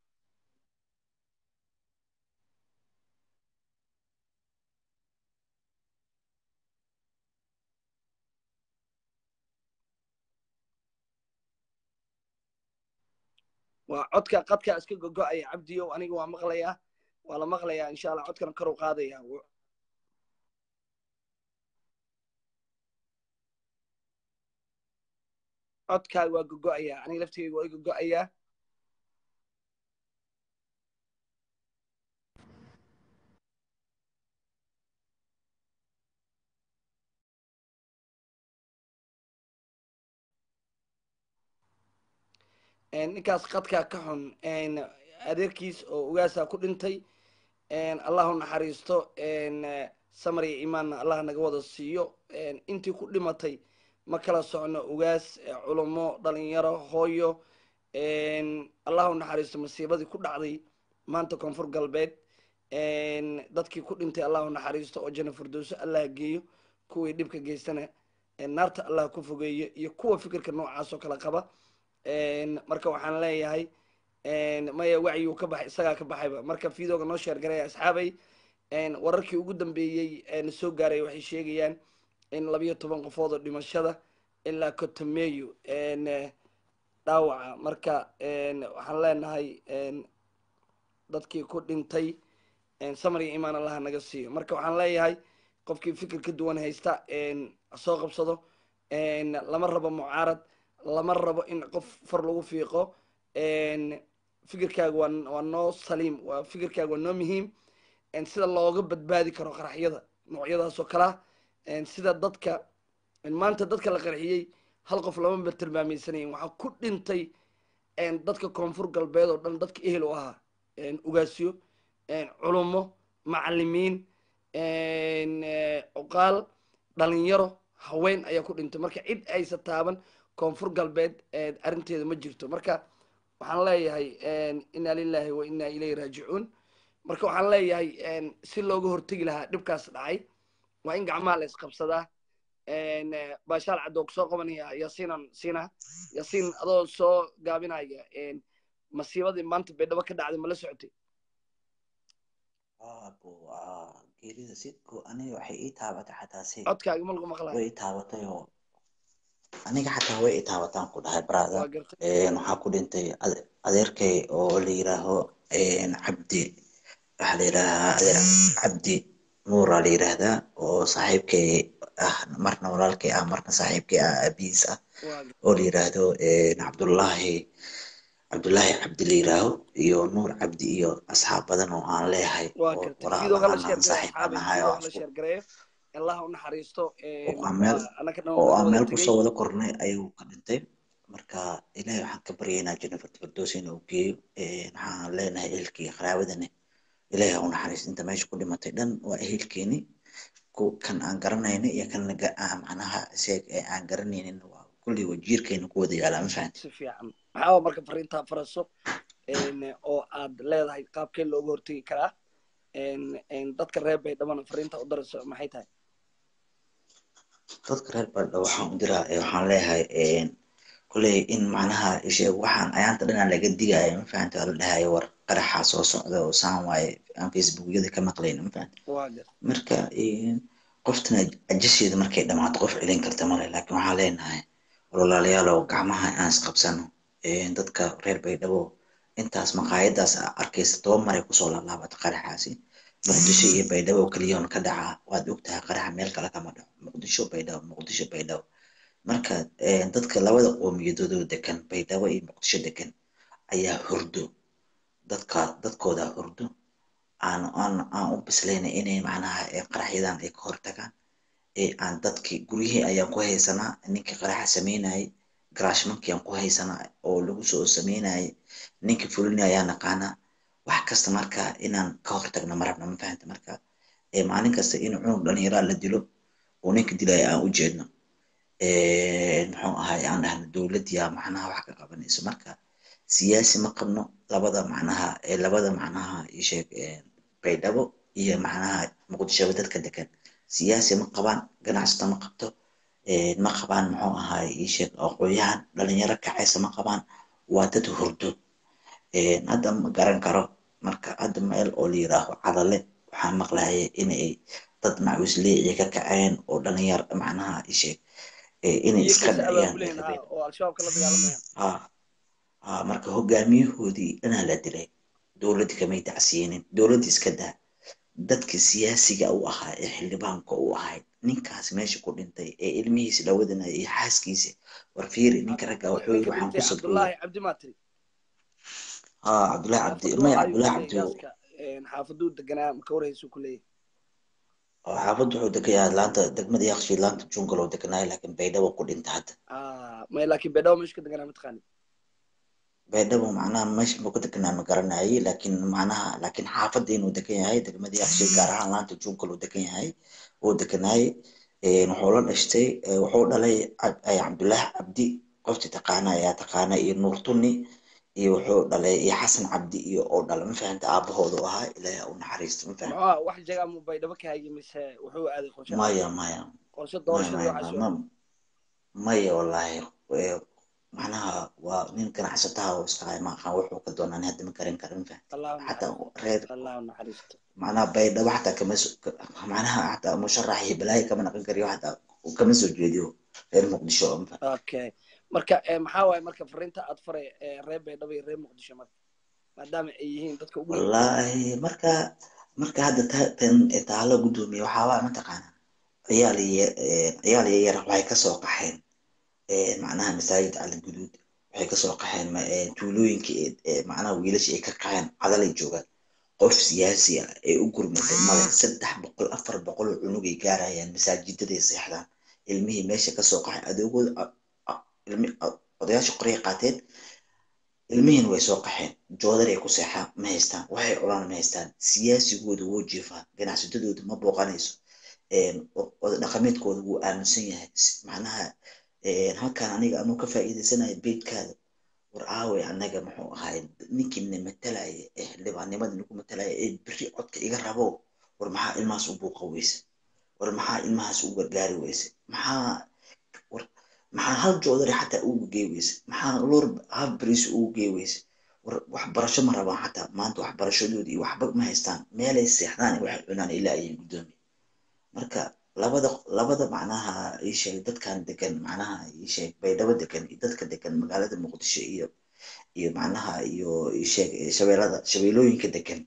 waa codka qadka iska gogo'aya cabdiyow aniga waa maqlayaa waa la maqlayaa insha allah codkana kor u qaadaya codkaaga waa gogo'ayaa aniga laftigeyga waa i gogo'ayaa ninkaas qadkaa ka xun adeerkiis oo ugaasaa ku dhintay allah u naxariisto samar iyo imaanna allah naga wada siiyo intii ku dhimatay ma kala socno ugaas culummo dhalinyaro hooyo allah u naxariisto masiibadii ku dhacday maanta koonfur galbeed dadkii ku dhintay allah u naxariisto oo jana firdowso allah geeyo kuwii dhibka geystana naarta allah ku fogeeyo iyo kuwa fikirka noocaas oo kale qaba marka waxaan leeyahay maya wacyiguu ka baxay isagaa ka baxayba marka videoga noo sheer garaya asxaabay wararkii ugu dambeeyey na soo gaaray waxay sheegayaan in labiyo toban qofood oo dhimashada ilaa kotomeeyo dhaawaca marka waxaan leenahay dadkii ku dhintay samar iyo imaan allaha naga siiyo marka waxaan leeyahay qofkii fikir ka duwan haysta soo qabsado lama rabo mucaarad lama rabo in qof far lagu fiiqo fikirkaaga waa waa noo saliim waa fikirkaaga waa noo muhiim sida looga badbaadi karo qaraxyada noocyadaas oo kalea sida dadka maanta dadka la qarxiyey hal qof lama ber tilmaamaysanayin waxaa ku dhintay dadka koonfur galbeed oo dhan dadka ehel u ahaa ugaasyo culummo macalimiin cuqaal dhalinyaro haween ayaa ku dhintay marka cid aysa taaban koonfur galbeed arrinteeda ma jirto marka waxaan leeyahay inna lilahi wa inna ilayhi raajicuun marka waxaan leeyahay si looga hortegi lahaa dhibkaas dhacay waa in gacmaha la isqabsadaa baashaal cadoo kusoo qabanaya yaasiinan siina yaasiin adoo soo gaabinaya masiibadii maanta baydhabo ka dhacday ma la socotay aabo geerida sidku aniga waxay ii taabatay xataa si codkaaga ma lagu maqlayo way ii taabatay oo aniga xataa way ii taabataan ku dhahay brother waa gartay waxaa ku dhintay ade- adeerkay oo la yiraaho cabdi waxaa la yidhaahaa adeer cabdi nuura la yidhaahdaa oo saaxiibkay ah marna walaalkay ah marna saaxiibkay ah abiis ah waa oo la yiraahdo cabdullaahi cabdullaahi cabdi la yiraaho iyo nuur cabdi iyo asxaab badan oo aan leeyahay waa oo gartay walaal videoga la aan sheer aan gareeyo saaxiib aan asxaabay nahay oo videoga la isku sheer gareeyo allah u naxariisto oo aan meel anaka dhan oo waa aan wada meel tegey kusoo wada kornay ayuu ka dhintay marka ilaahay waxaan ka baryaynaa jennifer firdows inuu geeyo waxaan leenahay ehelkii qaraabadani ilaahay ha u naxariisto inta meesha ku dhimatay dhan waa ehelkeeni ku kan aan garanayna iyo kan naga aan macnaha isaga ee aan garanaynin waa kulli wajiirkeena ku wada yaalaa ma fahanti si fiican maxaa marka fariintaa faraso oo aad leedahay qaabkee looga hortegi karaa dadka reer baydhabana fariinta u darayso maxay tahay dadka reer baydhabo waxaan u diraa ee waxaan leeyahay kuley in macnaha isheeg waxaan ayaanta dhanaa laga digaya ma fahanti waa la dhahayo war qaraxa soo socda oo saan waaye aan facebookyada ka maqlayna ma fahanti waa gar marka qoftana ajasheeda markay dhamaato qof celin karta male laakiin waxaan leenahay walaalayaalow gacmaha aan isqabsano dadka reer baydhabo intaas maqaayadaas aa arkaysa toba maray kusoo laalaabata qaraxaasi muqdisho iyo baydhabo keliyoon ka dhacaa waad ogtahay qaraxa meel kale kama dhaco muqdisho baydhabo muqdisho baydhabo marka dadka labada qowmiyadoodoo degan baydhabo iyo muqdisho degan ayaa hurdo dadka dadkooda hurdo aan aan aan u bislayna inay macnaha qaraxyadan ay ka hortagaan ee aan dadkii guryihii ayaan ku haysanaa ninkii qaraxa sameynayay garaashmankii aan ku haysanaa oo lagu soo sameynayay ninkii fulini ayaa naqaanaa wax kasta marka inaan ka hortagno marabna ma fahanta marka maalin kasta in cunug dhalinyaraa la dilo oo ninka dilaya aan u jeedno muxuu ahay aan dhahno dowladdiyaa macnaha wax ka qabanayso marka siyaasi ma qabno labada macnaha labada macnaha isheeg baydhabo iyo macnaha muqdishoba dadka degan siyaasi ma qabaan ganacsata ma qabto ma qabaan muxuu ahay isheeg aqoonyahan dhalinyaro kacaysa ma qabaan waa dad hurdo hadda ma garan karo marka hadda meel oo la yiraaho cadale waxaan maqlaya inay dad macuusleeciya ka kaceen oo dhalinyar macnaha isheeg inay iska dhaciyaan oo al-shabaabka la dagaalamayaan marka hogaamiyahoodii dhanaa la dilay dowladdi kamay dacsiinin dowladdi iska daa dadka siyaasiga u ahaa ee xildhibaanka u ahayd ninkaas meesha ku dhintay ee ilmihiisa la wadanaya iyo xaaskiisa war fiiri ninka ragga wuxuu yiri waxaan ku sabooyay cabdullaahi cabdi maatiri haa cabdullaahi cabdi maya cabdullaahi cabdi xaafaduu deganaa maka warhaysu ku leeyahay oo xaafadda wuxuu degayaa laanta degmada yaaqshi laanta jungal oo deganaayo laakiin baydhabo ku dhinta hadda maya laakiin baydhabo meeshu ka deganaa mataqaani baydhabo macnaha meesha buu ka deganaa ma garanayay laakiin macnaha laakiin xaafadda inuu degan yahay degmadii aqshay gaar ahaan laanta junkal uu degan yahay uu deganaayay wuxuu la dhashtay wuxuu dhalay cabdulaahi cabdi qoftii taqaana ayaa taqaana iyo nuur tunni iyo wuxuu dhalay iyo xasan cabdi iyo oo dhala ma fahanta aabahoodu ahaa ilaahay u naxariisto ma fahanta maxaa wax jagaa mu baydhabo ka hagi mise wuxuu aaday qorshe maya maya qorshe maya doorashadii maya waxaa maya soo ma- maya wallaahi Eh, macnaha waa nin ganacsataha oo iska hay maaqan wuxuu ka doonaan hadda ma garan karin ma fahanta allahu xataa naxariisto reer allahu naxariisto macnaha baydhabo xataa kama so- ka- macnaha xataa musharax iyo balaayo kama naqan kariyo xataa kama soo jeediyo reer muqdisho oo ma fahanta okay marka eh, maxaa waaye marka fariinta aad faray eh, reer baydhabo iyo reer muqdisho marka maadaama ay yihiin dadka ugu wallaahi marka marka hadda ta- tan taalo guddoomiye waxaabaa mataqaana ciyaal yar ciyaal yar waxay kasoo qaxeen eh, macnaha masaajid cali guduud waxay kasoo qaxeen ma- eh, tuulooyinka ee- ee macnaha wiilasha ay ka qaxeen cadalay joogaan qof siyaasi ah ee u gurmatay male saddex boqol afar boqol oo cunugay gaarayaan masaajidaday seexdaan ilmihii meesha kasoo qaxay adoogooda a- a- ilmi a- odayaasha qoray qaateen ilmihiina way soo qaxeen joodar ay ku seexaan ma haystaan waxay cunaan ma haystaan siyaasigooda wuu jiifaa ganacsatadooda ma booqanayso een, o- oda dhaqameedkooda wuu aaminsan yahay S- macnaha een, halkan aniga anuu ka faa'iidaysanayo beydkaada war aaway anaga muxuu ahaay ninkiina matalaya ee xildhibaannimada nagu matalaya ee beri codka iga rabo war maxaa ilmahaas u buuqa weyse war maxaa ilmahaas u gargaari weyse maxaa war maxaa hal joodari xataa ugu gey weyse maxaa loor hal bariis ugu gey weyse war waxbarasho ma rabaan xataa maanta waxbarashadoodii iyo waxba ma haystaan meelay seexdaan iyo waxay cunaan ilaa ayay guddoomiye marka labada labada macnaha ii sheeg dadkan degan macnaha ii sheeg baydhabo degan iyo dadka degan magaalada muqdisho iyo iyo macnaha iyo ii sheeg eh, shabeelada shabeelooyinka degan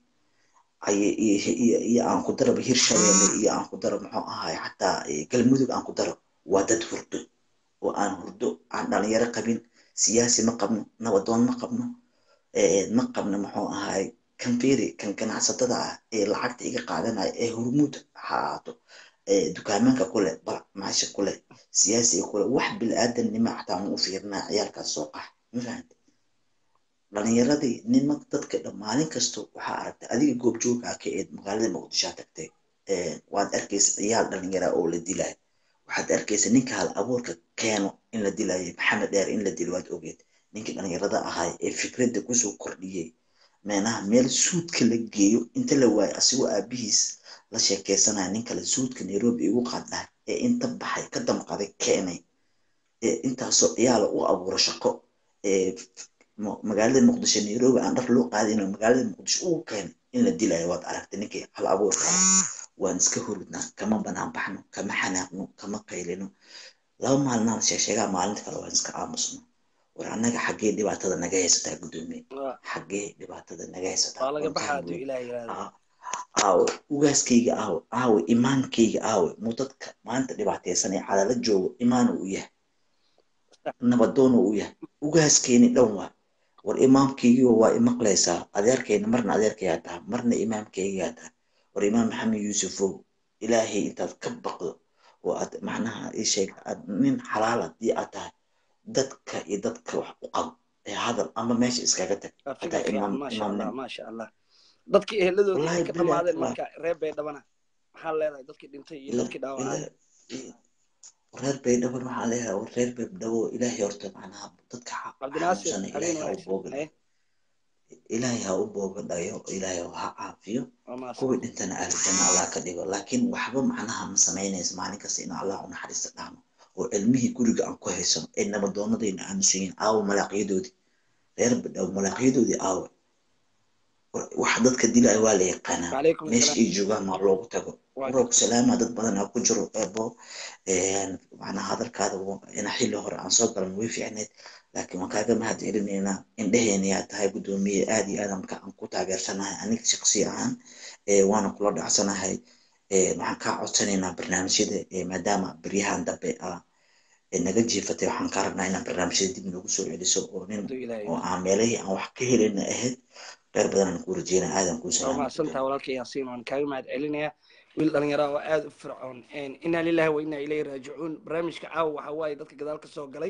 ay iyo iyo iyo aan ku daraba hirshabeelle iyo aan ku daro muxuu ahaay xataa eh, galmudug aan ku daro waa dad hurdo oo aan hurdo aan dhalinyaro qabin siyaasi ma qabno nabadoon ma qabno eh, ma qabno muxuu ahaay kan fiiri kan ganacsatada ah ee lacagta iga qaadanaya ee hormuud ha ahaato ee dukaamanka kule bal maasha kule siyaasiga kule wax bilaadanima xataa ma u fiirinaa ciyaalkaas soo qax ma fahante dhalinyaradii nima dadka dhan maalin kasto waxaa aragtay adiga goobjoogaa ka eed magaalada muqdishoa tagtay Eh, waad arkaysa ciyaal dhalinyara oo la dilay waxaad arkaysa ninka hal abuurka keeno in la dilayo maxamed dheer in la dilo waad ogeed ninkii dhalinyarada ahaay ee fikradda kusoo kordhiyey meenaha meel suudka la geeyo inta la waayo asigoo aabihiis la sheekeysanaya nin kale suudka nairobi igu qaadnaa ee inta baxay ka damqaday keenay ee intaasoo ciyaala u abuuro shaqo ee mo- magaalada muqdisho nairobi aan dhar loo qaadin oo magaalada muqdisho ugu keenay in la dilayo waad aragtay ninkii hal abuurka ah waan iska hurudnaa kama banaan baxno kama xanaaqno kama qaylino laba maalinaan sheesheegaa maalinta kale waan iska aamusno war annaga xaggee dhibaatada naga haysataa guddoomiye waa xaggee dhibaatada naga haysataa waa laga waan baxaa kaa hadduu buuq ilaah yiraahdo aa- aawe ugaaskayga aawe aawe imaankayga aawe muu dadka maanta dhibaataysan ee cadala joogo imaanu u yahay nabadoonu u yahay ugaaskeeni dhan waa war imaamkaygiiba waa imaqlaysaa adeerkayna marna adeerkayaa tahay marna imaamkaygaa tahay war imaam maxamed yuusufow ilaahay intaad ka baqdo oo aad macnaha ii sheeg aad nin xalaal haddii aad tahay dadka iyo dadka wax u qabo ee hadal ama meesha iskaga tag waa hataa fikir fiican imaam maasha allah imaamnimo maasha allah dadkii eheladoodii ay wallaahi ka bilaa dhammaadeen waa marka reer baydhabana maxaa leedahay dadkii dhintay iyo ila dadkii dhaawacay ila reer baydhabo waxaa leeyahay war reer baydhabo ilaahay horta macnaha dadka xa- cabdinaasir xanuunsana habeen ilaahay ha u wanaagsan booga haye ilaahay ha u booga dhayo ilaahay ha caafiyo waa mahadsan kuwii dhintana ahlijana allah ka dhigo laakiin waxba macnaha ma samaynayso maalin kasta in allah u naxariista dhahno oo cilmihii guriga aan ku haysano ee nabadoonadayna aaminsan yihiin aawo malaaqyadoodii reer baydhabo malaaqyadoodii aawo wax dadka dilaya waa la yaqaanaa wacalaykum meesha asalaam ay joogaan maa loogu tago waa warooku salaama dad badan aa ku jiro eebo macnaha hadalkaada wa- ina xilli hore aan soo galan way fiicneed laakiin waan kaaga mahad celinaynaa indheheena yaa tahay guddoomiye aad iyo aad aan ka- aan ku taageersanahay aniga shaqsi ahaan eh, waana kula dhacsanahay Eh, waxaan kaa codsanaynaa barnaamijyada eh, maadaama beryahan dambe ah ee naga jiifatay waxaan kaa rabnaa inaan barnaamijyada dib noogu soo celiso oo nin hadduu ilaah oo yiraahdo aan meelahii aan wax ka helina ahayd reer badan aan kuu rajeynaa aadan kuu waa salaama mahadsantaha guddoomiye walaalkay yaasiin waan kaaga mahad celinayaa wiil dhalinyaro ah oo aada u fircoon inaa lillahi wa inaa ilayhi raajicuun barnaamijka caawa waxa waaye dadka gadaal ka soo galay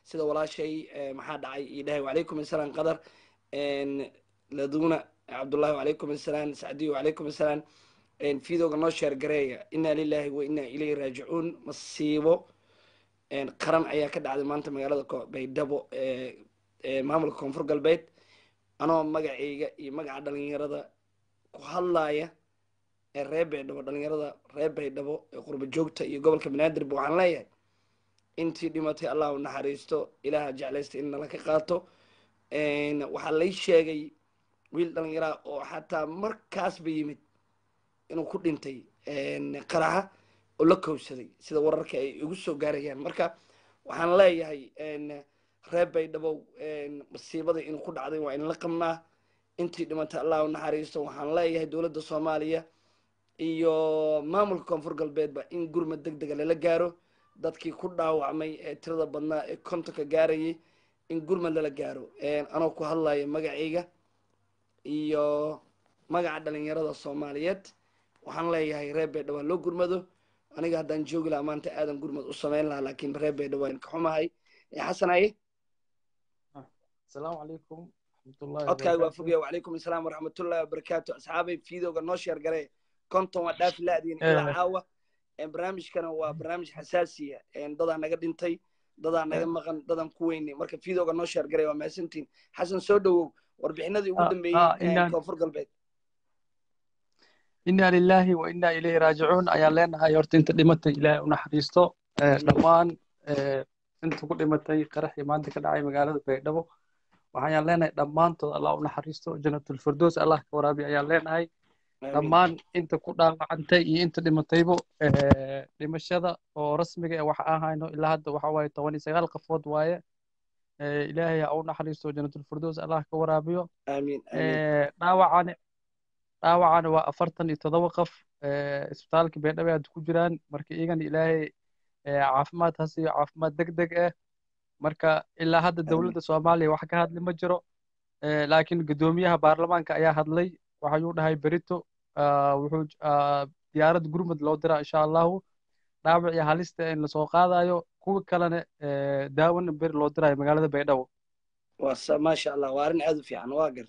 sida walaashay maxaa dhacay iyo dhahay wacalaykum assalaam qadar laduna cabdullahi wacalaykum assalaam sacdiyo wacalaykum assalaam fiidooga noo sheer gareeya inaa lilahi wa inaa ilayhi raajicuun masiibo qaran ayaa ka dhacday maanta magaalada baydhabo maamulka koonfur galbeed anoo magacayga iyo magaca dhalinyarada ku hadlaaya ee reer baydhabo dhalinyarada reer baydhabo ee qurba joogta iyo gobolka banaadirba waxaan leeyahay intii dhimatay allah u naxariisto ilaaha jeclaysta in nala ka qaato waxaa lay sheegay wiil dhalinyaraa oo xataa markaasba yimid inuu ku dhintay qaraxa oo la kowsaday sida wararka ay igu soo gaarayaan marka waxaan leeyahay reer baydhabow masiibada inuu ku dhacday waa inla qabnaa intii dhimatay allah u naxariisto waxaan leeyahay dowladda soomaaliya iyo maamulka koonfur galbeedba in gurmad deg dega lala gaaro dadkii ku dhaawacmay ee tirada badnaa ee kontonka gaarayay in gurmad lala gaaro anoo ku hadlayo magacayga iyo magaca dhalinyarada soomaaliyeed waxaan leeyahay reer baydhabo loo gurmado aniga haddaan joogi lahaa maanta aadan gurmad u samayn lahaa laakiin reer baydhabo waan ka xumahay xasanaye asalaamu calaykum raxmatullahi codkaaga waa fogaya wacalaykum assalaam waraxmatullahi wabarakaatu asxaabay fiidooga noo sheer garee konton waa dhaafi laadiin ilaa caawa barnaamijkana waa barnaamij xasaasiya dadaa naga dhintay dadaa naga maqan dadaan ku weynay marka fiidooga noo sheer garee waa mahadsantiin xasan soo dhowow warbixinadii ugu dambeeyey koonfur galbeed inna lillahi wa inna ilayhi raajicuun ayaan leenahay horta inta dhimatay ilaahay u naxariisto dhammaan inta ku dhimatay qaraxii maanta ka dhacay magaalada baydhabo waxayaan leenahay dhammaantood allah u naxariisto janatulfirdows allah ka waraabi ayaan leenahay dhammaan inta ku dhaawacantay iyo inta dhimataybo dhimashada oo rasmiga ee waxa aan hayno ilaa hadda waxa waaye toban iyo sagaal qafood waaye ilaahay ha u naxariisto janatulfirdows allah ka waraabiyo dhaawacani dhaawacana waa afartan iyo todoba qof isbitaalka baydhabo hadda ku jiraan marka iyagana ilaahay caafimaad ha siiyo caafimaad deg deg ah marka ilaa hadda dowladda soomaaliya wax ka hadli ma jiro laakiin guddoomiyaha baarlamaanka ayaa hadlay waxayuu dhahay berito wuxuu diyaarad gurmud loo diraa insha allahu dhaawac iyo halista in lasoo qaadayo kuwa kalena daawana beri loo dirayo magaalada baydhabo maasha allah waa arrin aad u fiican waa garta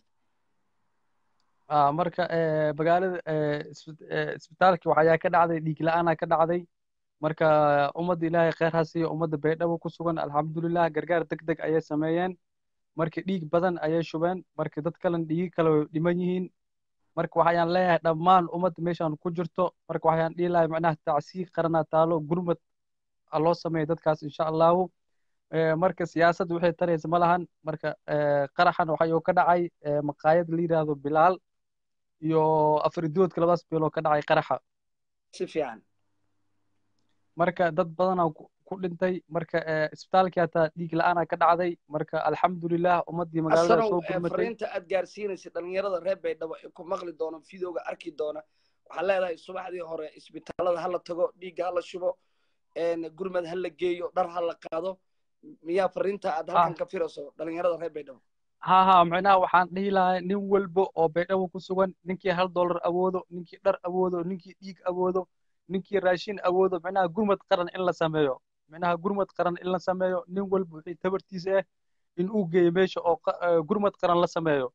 marka magaalada isbitaalkii waxayaa ka dhacday dhiig la-aanaa ka dhacday marka ummadda ilaahay kheyr ha siiyo ummadda baydhabo ku sugan alxamdulilah gargaar deg deg ayay sameeyeen marka dhiig badan ayay shubeen marka dad kalena dhiigi kale way dhiman yihiin marka waxayaan leeyahay dhammaan ummadda meeshaan ku jirto marka waxayaan dhihi lahay macnaha tacsiir qaranaa taalo gurmad loo sameeyo dadkaas insha allahu marka siyaasadda waxay taraysa ma lahan marka qaraxan waxayuu ka dhacay maqaayad la yidhaahdo bilaal iyo afridoodka labadaas beeloo ka dhacay qaraxa si fiican marka dad badanaa ku dhintay marka isbitaalkii hataa dhiig la-aanaa ka dhacday marka alxamdulilah ummaddii magaalada soo gurmatay fariinta aad gaarsiinaysa dhalinyarada reer baydhabo ee ku maqli doona videoga arki doona waxaa leedahay subaxdii hore isbitaalada hala tago dhiigga hala shubo gurmad hala geeyo dhar hala qaado miyaa fariinta aad halkan ka firayso dhalinyarada reer baydhabo ha ha macnaha waxaan dhihi lahaa nin walba oo baydhabo ku sugan ninkii hal dollar awoodo ninkii dhar awoodo ninkii dhiig awoodo ninkii raashin awoodo macnaha gurmad qaran in la sameeyo macnaha gurmad qaran in la sameeyo nin walba wixii tabartiisa ah in uu geeyo meesha oo gurmad qaran la sameeyo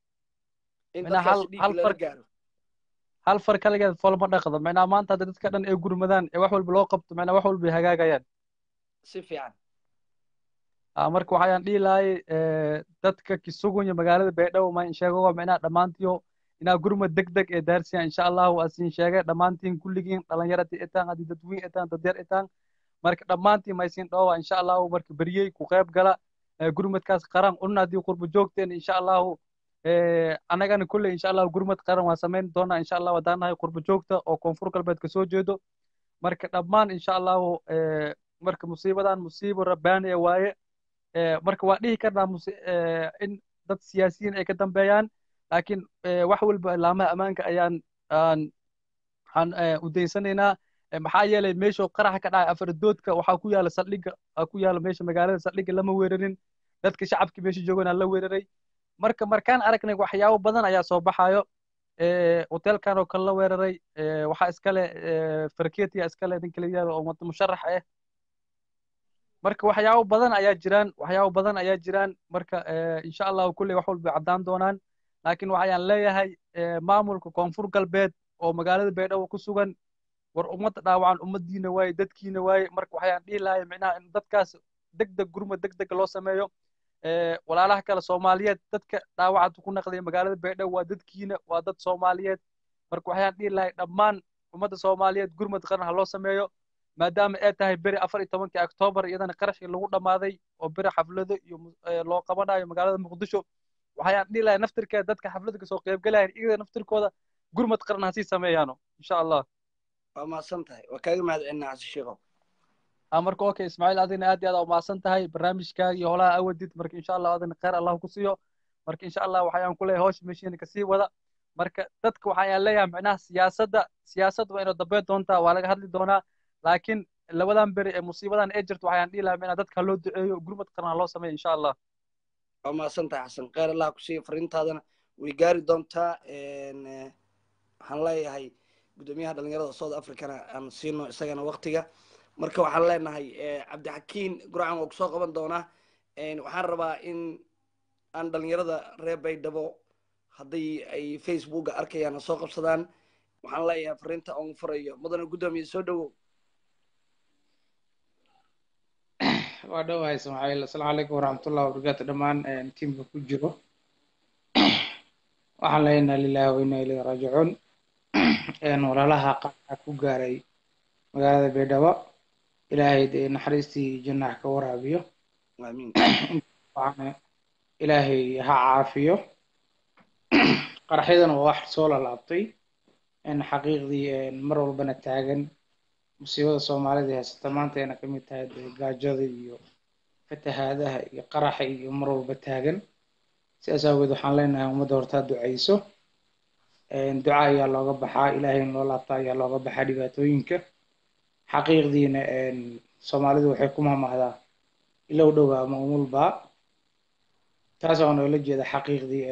hal far kaligeed folma dhaqdo macnaha maanta hadda dadka dhan ay gurmadaan ee wax walba loo qabto macnaha wax walba ay hagaagayaan si fiican marka waxayaan dhihi lahay dadka kisugunya magaalada baydhabo ma sheego macnaha dhammaantiyo inaa gurmad deg deg ee daarsiya insha allahu asin sheegay dhammaantiin kulligiin dhalinyaradii itaan haddii dadweyn itaan dadyar itaan marka dhammaantiin maysin dhoowa insha allahu marka beryey ku qayb gala gurmadkaas qaran unna haddii qurbo joogteen insha allahu annagana kolley insha allahu gurmad qaran waan samayn doonaa insha allahu haddaan nahay qurbo joogta oo koonfur galbeed ka soo jeedo marka dhammaan insha allahu marka musiibadan musiibo rabbaani waaye marka waa dhihi karnaa in dad siyaasiyiin ay ka dambeeyaan laakiin wax walba laamaha ammaanka ayaan aan udaysanaynaa maxaa yeelay meesha qaraxa ka dhacay afaradoodka waxaa ku yaala saldhigga ku yaala meesha magaalada saldhigga lama weerarin dadka shacabka meesha joogana la weeraray marka markaan aragnay waxyaabo badan ayaa soo baxayo hotelkan oo kale la weeraray waxaa iskale farketia iskale ninka la yidhahdo oo musharax ah marka waxyaabo badan ayaa jiraan waxyaabo badan ayaa jiraan marka insha allahu kulley wax walba caddaan doonaan laakiin waxayaan leeyahay maamulka koonfur galbeed oo magaalada baydhabo ku sugan war ummadda dhaawacan ummaddiina waaye dadkiina waaye marka waxayaan dhihi lahay micnaha in dadkaas deg deg gurma deg deg loo sameeyo walaalaha kale soomaaliyeed dadka dhaawacad ku naqday magaalada baydhabo waa dadkiina waa dad soomaaliyeed marka waxayaan dhihi lahay dhammaan ummadda soomaaliyeed gurmad qaran ha loo sameeyo maadaama ay tahay beri afar iyo tobankii oktoobar iyadana qarashkii lagu dhammaaday oo beri xaflado iyo loo qabanayo magaalada muqdisho waxayaan dhihi lahay naftirkeeda dadka xafladda kasoo qaybgalayan iyada naftirkooda gurmad qaran ha sii sameeyaano insha allah waa mahadsan tahay waa kaaga mahad celinaa xasan sheekhow marka okay ismaaciil adina aad iyo aad umahadsan tahay barnaamijkaaga iyo holaha awadid marka insha allah adina khayr allah ku siiyo marka insha allah waxayaan ku leeyahay hawsha meeshiina kasii wada marka dadka waxayaan leeyahay micnaha siyaasadda siyaasadda waa inoo dambeyn doontaa waa laga hadli doonaa laakiin labadan beri ee musiibadan ee jirto waxayaan dhihi lahaa micnaha dadka loo duceeyo gurmad qaran loo sameeyo insha allah waa mahadsan tahay xasan khayr allah ku siiyo fariintaadana way gaari doontaa waxaan leeyahay guddoomiyaha dhalinyarada south africana aan siino isagana waktiga marka waxaan leenahay cabdixakiin gurcan waa kusoo qaban doonaa waxaan rabaa in aan dhalinyarada reer baydhabo hadday ay facebooka arkayaan soo qabsadaan waxaan leeyahay fariinta on furayo mudane guddoomiye soo dhowow waa dhowahay ismaaciil asalaamu calaykum waraxmatullahi wabarakaatu dhammaan tiimka ku jiro waxaan leeyahay inna lillahi wa inna ilayhi raajicuun walaalaha qaca ku gaaray magaalada baydhabo ilaahay dee naxariistii jannax ka waraabiyo waxaana ilaahay ha caafiyo qaraxyadana waa wax soo lalaabtay xaqiiqdii mar walbana taagan musiibada soomaalida haysata maanta ayna ka mid tahay dee gaajada iyo fatahaadaha iyo qaraxa iyo mar walba taagan sidaas aageed waxaan leenahay ummadda hortaa ducayso duca ayaa looga baxaa ilaahay in loo laabta ayaa looga baxaa dhibaatooyinka xaqiiqdiina soomaalidu waxay ku mahmahdaa ilow dhowa ama umulbaa taas oo noola jeeda xaqiiqdii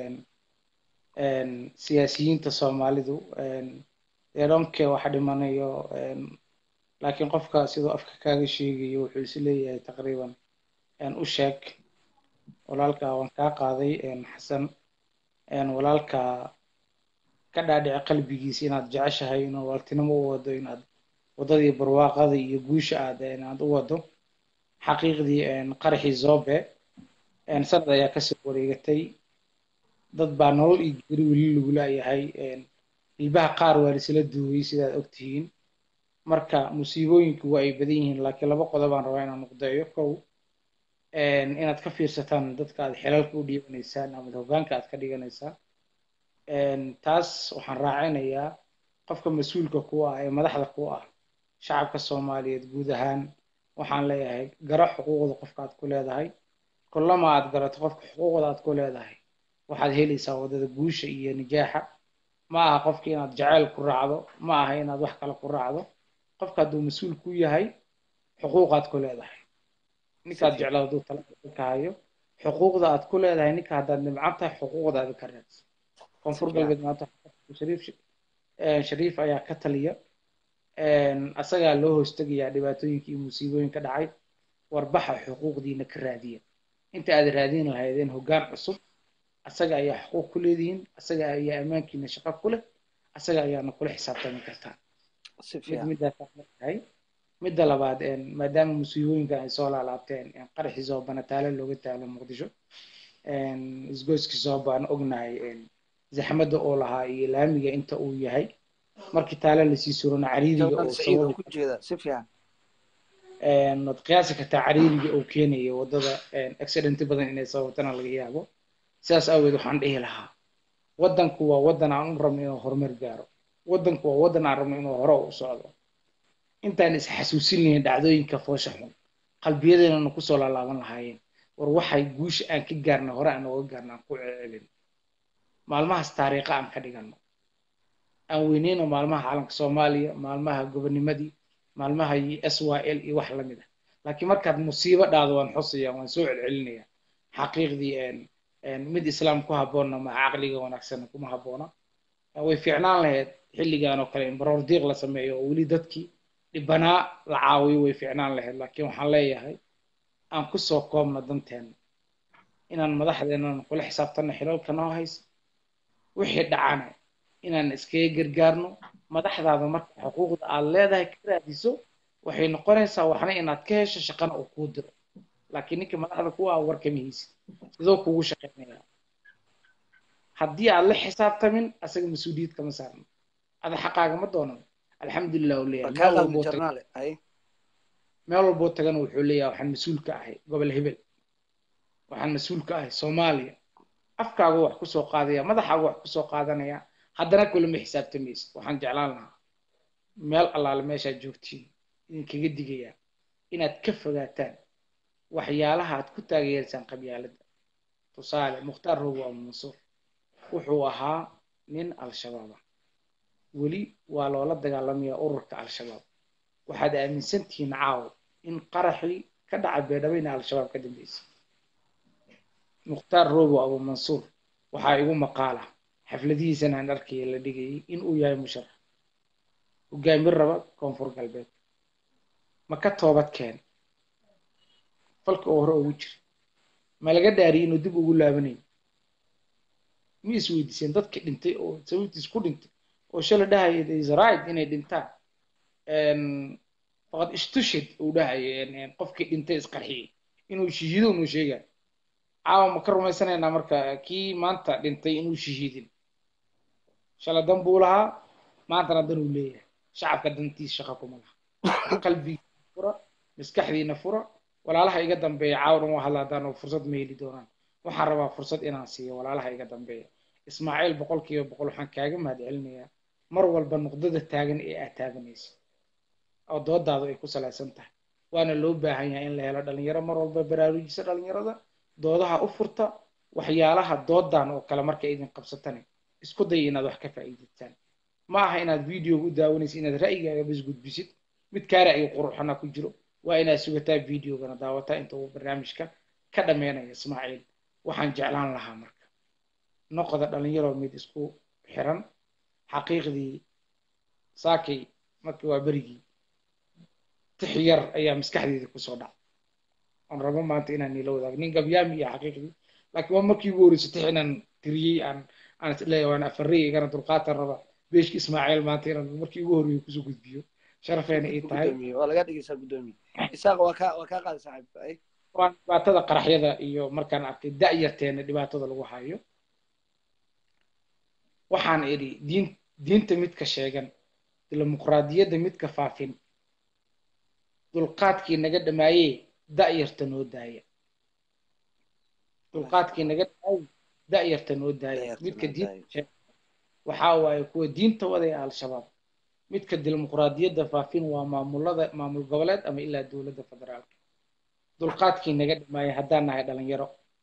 siyaasiyiinta soomaalidu eedhonke wax dhimanayo laakiin qofka siduu afka kaaga sheegayo wuxuu is leeyahay taqriiban u sheeg walaalka waan kaa qaaday xasan walaalka ka dhaadhici qalbigiisa inaad jeceshahay inuu walaaltinimo u wado inaad waddadii barwaaqada iyo guusha aad aad u wado xaqiiqdii qaraxii zobe sanad ayaa kasoo wareegatay dad baa nolol iyo geri weli lagu laayahay ilbaha qaar waa laisla duugay sidaad ogtihiin marka musiibooyinku waa ay badan yihiin laakiin laba qodob aan rabaa inaan nuqdeeyo kow inaad ka fiirsataan dadka aad xilalka u dhiibanaysaan ama hoggaanka aad ka dhiganaysaan taas waxaan raacinayaa qofka mas-uulka ku ah ee madaxda ku ah shacabka soomaaliyeed guud ahaan waxaan leeyahay garo xuquuqda qofka aad ku leedahay kullama aad garato qofka xuquuqda aad ku leedahay waxaad helaysaa waddada guusha iyo nijaaxa ma aha qofka inaad jacayl ku raacdo ma aha inaad wax kale ku raacdo qofka hadduu mas-uul ku yahay xuquuqaad ku leedahay ninkaad jeclaa hadduu talaka hayo xuquuqda aad ku leedahay ninka haddaad nimcan tahay xuquuqdaada ka raadsa koonfur galbeed maanta shariif shariif ayaa ka taliya asagaa loo hoostegayaa dhibaatooyinka iyo musiibooyinka dhacay warbaxa xuquuqdiina ka raadiya inta aad raadin lahaydeen hoggaan cusub asaga ayaa xuquuq ku leedihiin asaga ayaa ammaankiina shaqo ku leh asaga ayaana kula xisaabtami kartaa mid midaasaahay midda labaad maadaama musiibooyinkan ay soo laalaabteen qaraxii zoobana taale looga taalo muqdisho isgoyskii zoobaan ognahay zaxmadda oo lahaa iyo laamiga inta uu yahay markii taale lasii surona cariiriga oo waad qiyaasi kartaa cariiriga oo keenaya waddada accidenti badan inay sababtana laga yaabo sidaas awgeed waxaan dhihi lahaa waddanku waa waddan aan u rabno inuu horumar gaaro waddanku waa waddan aan rabno inuu hore u socdo intaan is xasuusinaynin dhacdooyinka foosha xun qalbiyadeennana kusoo laalaaban lahaayeen war waxay guusha aan ka gaarnay hore aan nooga gaarna aan ku celcelin maalmahaas taariikha aan ka dhigano aan weyneyno maalmaha caalamka soomaaliya maalmaha gobonimadii maalmaha s y l iyo wax lamid ah laakiin markaad musiibo dhacdo waan xusaya waan soo celcelinaya xaqiiqdii mid islaam ku habboonna ma caqliga wanaagsan kuma habboona way fiicnaan lahayd xilligan oo kale in baroor diiq la sameeyo oo weli dadkii dhibanaa la caawiyo way fiicnaan lahayd laakiin waxaan leeyahay aan kusoo koobno danteena inaan madaxdeennan kula xisaabtanno xilalka noo haysa wixii dhacana inaan iskaga gargaarno madaxdaada marka xuquuqda aad leedahay ka raadiso waxay noqonaysaa waxna inaad ka hesho shaqana uu kuu diro laakiin ninkii madaxda kuwa ah warkama haysid sidoo kugu shaqaynaya haddii aad la xisaabtamin asaga mas-uuliyad kama saarno ada xaqaaga ma doonan alxamdulilah uu leeyahay meel walboo tag- jarnaale ay meel walboo tagana wuxuu leeyahay waxaan mas-uul ka ahay gobol hebel waxaan mas-uul ka ahay soomaaliya afkaagu wax kusoo qaadaya madaxaagu wax kusoo qaadanaya haddana kulama xisaabtamaysid waxaan jeclaan lahaa meel allaale meeshaad joogtiin idinkaga digayaa inaad ka fogaataan waxyaalaha aad ku taageersaan qabyaaladda tusaale mukhtaar rogo ama mansuur wuxuu ahaa nin al-shabaab ah weli waa loola dagaalamaya ururka al-shabaab waxaad aaminsan tihiin caaw in qaraxii ka dhaca beedhabo ina al-shabaab ka dambeysay mukhtaar robo abu mansuur waxaa igu maqaala xafladihiisana aan arkaya la dhigayay in uu yahay musharax hogaamin raba koonfur galbeed ma ka toobad keen falka oo hore ugu jira ma laga dhaariyay inuu dib ugu laabanayo ma is weydiiseen dadkii dhintay oo sababtiis ku dhintay oo shala dhahaya there is a right inay dhintaan faqad ishtushid uu dhahaya qofkii dhintay isqarxiyey inuu shahiido inuu sheegayo caawa ma ka rumaysanaynaa marka kii maanta dhintay inuu shahiidin shala dan buu lahaa maantana dan uu leeyahay shacabka dantiis shaqa kuma laha qalbigiina fura maskaxdiina fura walaalaha iga dambeeya caawa dhan waa hadla haddaan fursad ma heli doonaan waxaan rabaa fursad inaan siiyo walaalaha iga dambeeya ismaaciil boqol kiiba boqol waxaan kaaga mahadcelinayaa mar walba nuqdada taagan ee aad taaganaysa oo doodaadu ay ku salaysan tahay waana loo baahan yahay in la helo dhalinyaro mar walba baraarujisa dhalinyarada doodaha u furta waxyaalaha doodan oo kale markay idin qabsatane isku day inaad wax ka faa'iidaystaan ma aha inaad videoga u daawanaysa inaad ra'yigaaga bas gudbisid mid kaa ra'yi quruxana ku jiro waa inaad sugataa videogana daawataa inta uu barnaamijka ka dhammeynaya ismaaciil waxaan jeclaan lahaa marka noqoda dhalinyaro mid isku xiran xaqiiqdii saakay markii waa berigii tix yar ayaa maskaxdeeda kusoo dhac aan rabo maanta inaan nila wadaago nin gabyaami iyo xaqiiqdii laakiin waa markii ugu horreysay tix inaan tiriyey aan aan isleeyahay waan afarey igana dulqaatan raba beeshki ismaaciil maanta inaan markii ugu horreeyay kusoo gudbiyo sharafeena ay tahay gudoomiye waa laga dhigaysaa gudoomiye isaaq waa kaa waa kaa qaaday saaxiibka ay waan dhibaatada qaraxyada iyo markaan arkay da'yarteena dhibaatada lagu hayo waxaan idhi diin diinta midka sheegan dimuqraadiyadda midka faafin dulqaadkii naga dhamaayee da'yarta noo daaya dulqaadkii naga dhamaayey da'yarta noo daaya Da'yarta midka noo diinta daaya. sheegan waxaa waaye kuwa diinta wadaya al-shabaab midka dimuqraadiyadda faafin waa maamulada maamul goboleed ama ilaa dowladda federaalka dulqaadkii naga dhamaayay haddaan nahay dhalinyaro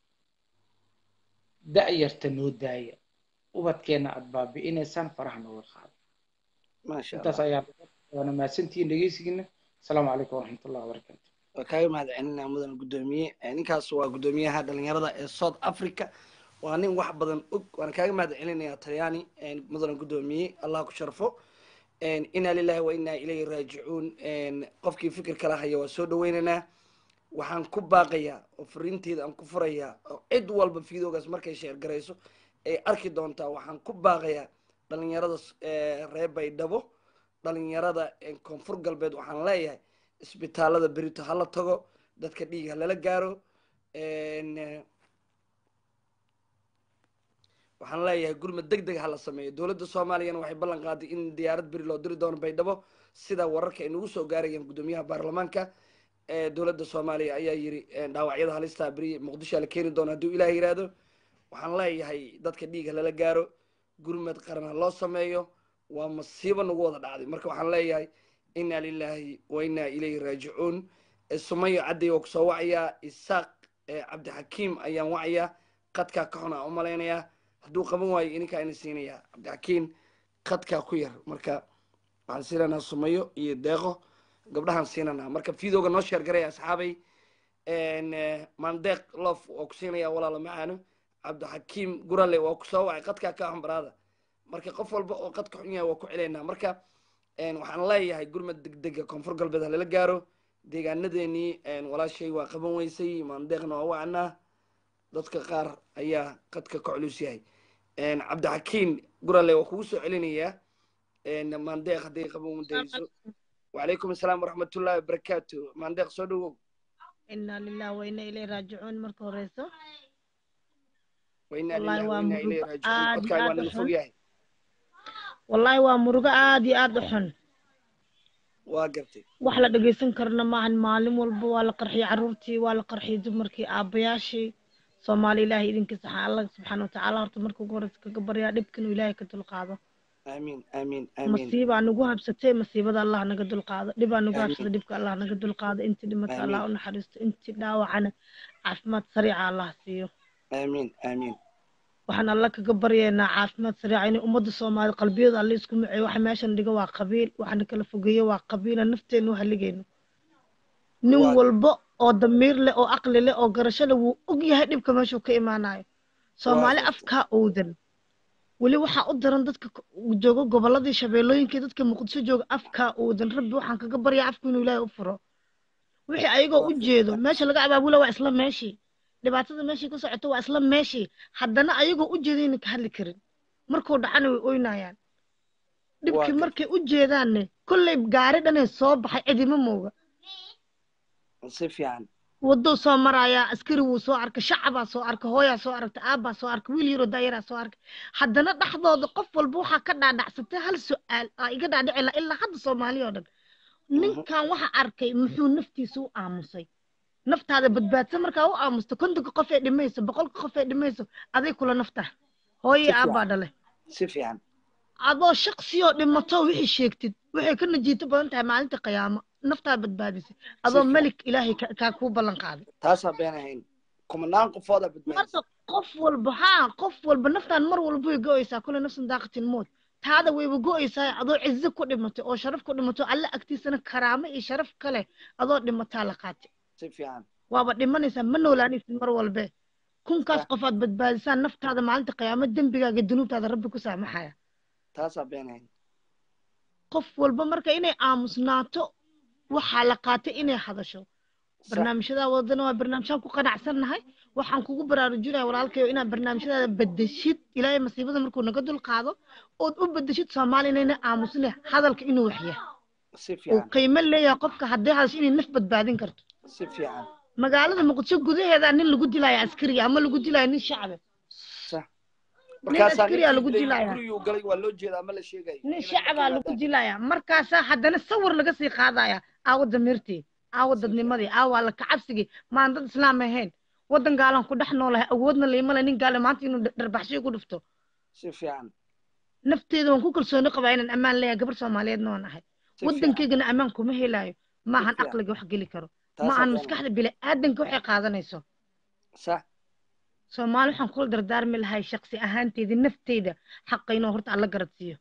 da'yarta noo daaya ubadkeenna aad baabi'inaysaan faraha nooga qaada maasha intaas allah ayaa waana mahadsantihiin dhegeysigiina asalaamu calaykum waraxmatullahi wabarakaatu waa kaaga mahadcelinaa mudan gudoomiye Eh, ninkaas waa gudoomiyaha dhalinyarada ee south africa waa nin wax badan og waana kaaga mahadcelinayaa talyaani eh, mudan gudoomiye allah ku sharfo Eh, inaa lilahi wa inaa ilayhi raajicuun Eh, qofkii fikir kala haya waa soo dhaweynaynaa waxaan ku baaqayaa oo fariinteeda aan ku furayaa oo cid walba fiidoogaas markay sheergarayso ay arki doontaa waxaan ku baaqayaa dhalinyarada eh, reer baydhabo dhalinyarada eh, koonfur galbeed waxaan leeyahay isbitaalada berito hala tago dadka dhiig halala gaaro En, eh, waxaan leeyahay gurmad deg deg hala sameeyo dowladda soomaaliyana waxay ballan qaaday in diyaarad beri loo diri doono baydhabo sida wararka ay nagu soo gaarayaan gudoomiyaha baarlamaanka ee dowladda soomaaliya ayaa yiri eh, dhaawacyada halista beri muqdisho la keeni doono hadduu ilaah yiraahdo waxaan leeyahay dadka dhiig halala gaaro gurmad qaran ha loo sameeyo waa masiibo nagu wada dhacday marka waxaan leeyahay inaa lilaahi wa inaa ilayhi raajicuun Eh, sumayo cadday waa kusoo wacayaa isaaq eh, cabdixakiim ayaan wacayaa qadkaa ka xun aan u malaynayaa hadduu qaban waayo ininkaa ina siinayaa cabdixakiim qadkaa ku yar marka waxaan siinanaa sumayo iyo deeqo gabdhahaan siinanaa marka fiidooga noo sheergaraya asxaabay En, eh, mandeeq lof waa ku siinaya walaalo macaano cabdixakiim gurale waa kusoo wacay qadkaa ka xun baraada marka qof walba oo qadka xun yahay waa ku celaynaa marka en, waxaan leeyahay gurmad degdega koonfur galbeed ha lala gaaro deegaanadeenii walaashay waa qaban weysay maandeeqna waa wacnaa dadka qaar ayaa qadka ka culus yahay cabdixakiin gurale waa kugu soo celinayaa maandeeq hadday qaban wadayso wacalaykum asalaam waraxmatullahi wabarakaatu maandeeq soo dhowow inaa lilah waina ilay raajicuun marka horeyso wainaa Wallaahi lilah waa wainaa ilay murugo raajicuun aad iyo codkaaga waa aad u naga xun. fog yahay wallaahi waa murugo aad iyo aad u xun waa gartay wax la dhegeysan karna maahan maalin walba waa la qarxiyay carruurtii waa la qarxiyay dumarkii aabbayaashii soomaali ilaahay idinkiisa waxaa alla subxaana watacaala horta marka ugu horeysa kaga baryaa dhibka inuu ilaahay ka dulqaado aamiin aamiin aamiin masiibaa nagu habsatay masiibada allah naga dulqaado dhibaa nagu Amiin. habsatay dhibka allah naga dulqaado intii dhimata allah Amiin. u naxariisto intii dhaawacana caafimaad sariica allah siiyo aamiin aamiin waxaan alla kaga baryaynaa caafimaad sariica inay ummadda soomaali qalbiyada alle isku maceeyo waxa meeshan dhiga waa qabiil waxana kala fogeeyo waa qabiila nafteenu u haligayno nin Waa- walba oo damiir leh oo aqli leh oo garasho leh wuu og yahay dhibka meeshuu ka imaanayo soomaali gartay. afkaa owdan weli waxaa u daran dadka k- jooga gobolladii shabeellooyinkii dadka muqdisho jooga afkaa owdan rabbi waxaan kaga baryaa afku inuu ilaahay u furo wixii ayagoo u jeedo meesha laga abaabula waa isla meeshii dhibaatada meeshii ka socoto waa isla meeshii haddana ayagoo u jeedayna ka hadli karin markuu dhacana way oynayaan dhibkii gartay. markay u jeedaanne kolley gaari dhanee soo baxay cidima mooga si fiican wadou soo marayaa askari wuu soo arkay shacabaa soo arkay hooyaa soo aragtay aabbaa soo arkay wiil yaroo daayaraa soo arkay haddana dhexdooda qof walba waxaa ka dhaadhacsatay hal su-aal aa iga dhaadhici laha ilaa hadda soomaali oo dhan ninkan waxa arkay muxuu naftiisa u aamusay naftaada badbaadsan markaa u aamusto kontonka qof ee dhimayso boqolka qof ee dhimayso aday kula naftaa hooyii Si fiican. aabbaa dhale si fiican adoo shaksiyoo dhimato wixii sheegtid waxay ka najiito badan tahay maalinta qiyaamo naftaa badbaadisay adoo fiican. melik ilaahay ka- kaa kuu ballan qaaday taasaa been ahayn kumanaan qofooda badbaadisa marka qof walba haa qof walba naftaan mar walba way go-aysaa kule nafsan daaqatin mood taada wayba go-aysaa adoo cizo ku dhimatay oo sharaf ku dhimatay oo alle agtiisana karaamo iyo sharaf kale adoo dhimataa la qaatay si fiican waaba dhimanaysaa ma noolaanaysid mar walbe kunkaas Ah. qofaad badbaadisaan naftaada maalinta qiyaamo dembigaaga dunuubtaada rabbi ku saamaxaya taasaa been ahayn qof walba marka inay aamusnaato waxaa la qaatay inay hadasho sax barnaamijyadaa wadana waa barnaamijyaan ku qanacsannahay waxaan kugu baraarujinaya walaalkayo inaad barnaamijyadaada bedeshid ilaahay masiibada markuu naga dulqaado ood u bedeshid soomaali inayna aamusne hadalka inuu waxya si uu fiican qiimo leeyahay qofka hadday hadasho inay naf badbaadin karto si fiican magaalada muqdisho gudaheeda nin lagu dilaya askariga ama lagu dilaya nin shacbe sax nin markaasaa askariyaa ninkii lagu dilay dilaya guriguu galay waa loo jeedaa ma la sheegayo nin inay shacabaa ka lagu yimaadaan. dilaya markaasaa haddana sawir laga sii qaadaya aawo damirtii aawo dadnimadii aawo alla kacabsigii maan dad islaam ahayn waddan gaalan ku dhex noolahay awoodna laimale nin gaale maanta inuu dharbaxshiyo ku dhufto si fiican nafteeda waan ku kalsooni qabaa inaan ammaan leeyahay gabar soomaaliyeedna waan ahay si fiican waddankaygana ammaan kuma helayo maahan fiican. aqliga wax geli karo taasaa maahan been maskaxda bili aadanka waxay qaadanayso sax soomaali waxaan kula dardaarmi lahay shaqsi ahaanteeda nafteyda xaqa inuu horta alla garadsiiyo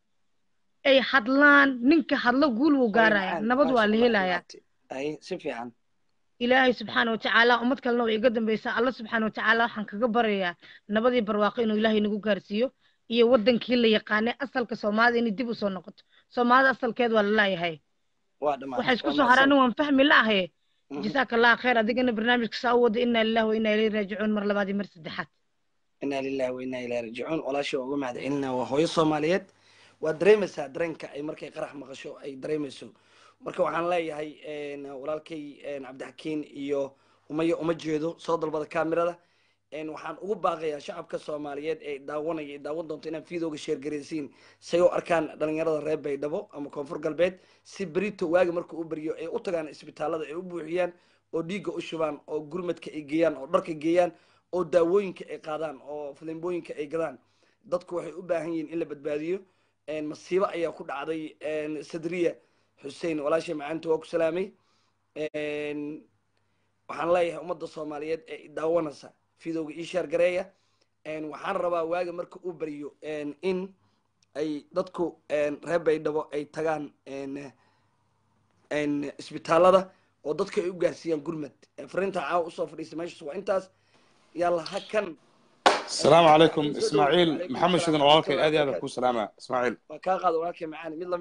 ay hadlaan ninka hadlo guul wuu gaaraya macaan, nabad waa maasha la Allah, helayaa maaragtay. ay si fiican ilaahay subxaana watacaala ummad kalena way iga dambaysaa alla subxaana watacaala waxaan kaga baryayaa nabadii barwaaqo inuu ilaahay nagu gaarsiiyo iyo wadankii la yaqaanay asalka soomaalida inay dib usoo noqoto soomaalida asalkeed waa lalaayahay waa dhammaatay waxay isku waa soo haraan mahadsan. waan fahmi laahaye Mhm. jasaaka allah khayr adigana barnaamijka saa u wada inaa lillahi wa inaa ilayhi raajicuun mar labaad iyo mar saddexaad inaa lillahi wa inaa ilaahi raajicuun walaasha waa uga mahadcelinaa waa hooyo soomaaliyeed waa dareemaysaa dareenka ay markay qarax maqasho ay dareemayso marka waxaan leeyahay een, walaalkay een, cabdixakiin iyo umaya uma jeedo soo dalbada kaamirada een, waxaan ugu baaqayaa shacabka soomaaliyeed ee daawanaya ee daawan doonto inaan fiidooga sheergaraysiin say u arkaan dhalinyarada reer baydhabo ama koonfur galbeed si berito waagi markuu u beriyo ay u tagaan isbitaalada ay u buuxiyaan oo dhiigga u shubaan oo gurmadka ay geeyaan oo dharka geeyaan oo daawooyinka ay qaadaan oo filimbooyinka ay gadaan dadku waxay u baahan yihiin in la badbaadiyo een, masiibo ayaa ku dhacday een, sadriya xuseen walaashay macaanta waa ku salaamay een, waxaan leeyahay ummadda soomaaliyeed ee i daawanaysa fidowga ii shaargareeya een, waxaan rabaa waaga marka uu beriyo een, in ay dadku een, reer baydhabo ay tagaan een, een, isbitaalada oo dadka ay u gaarsiiyaan gurmad fariinta caawa usoo fadhiistay meeshaas waa intaas yalla ha kan السلام عليكم Soo dhow. اسماعيل Calaykum محمد asalaam شدن waraxmatullahi والكي ادي هذا wabarakaatu. كو سلامة اسماعيل waa kaa qaada walaalkay macaani mid lamida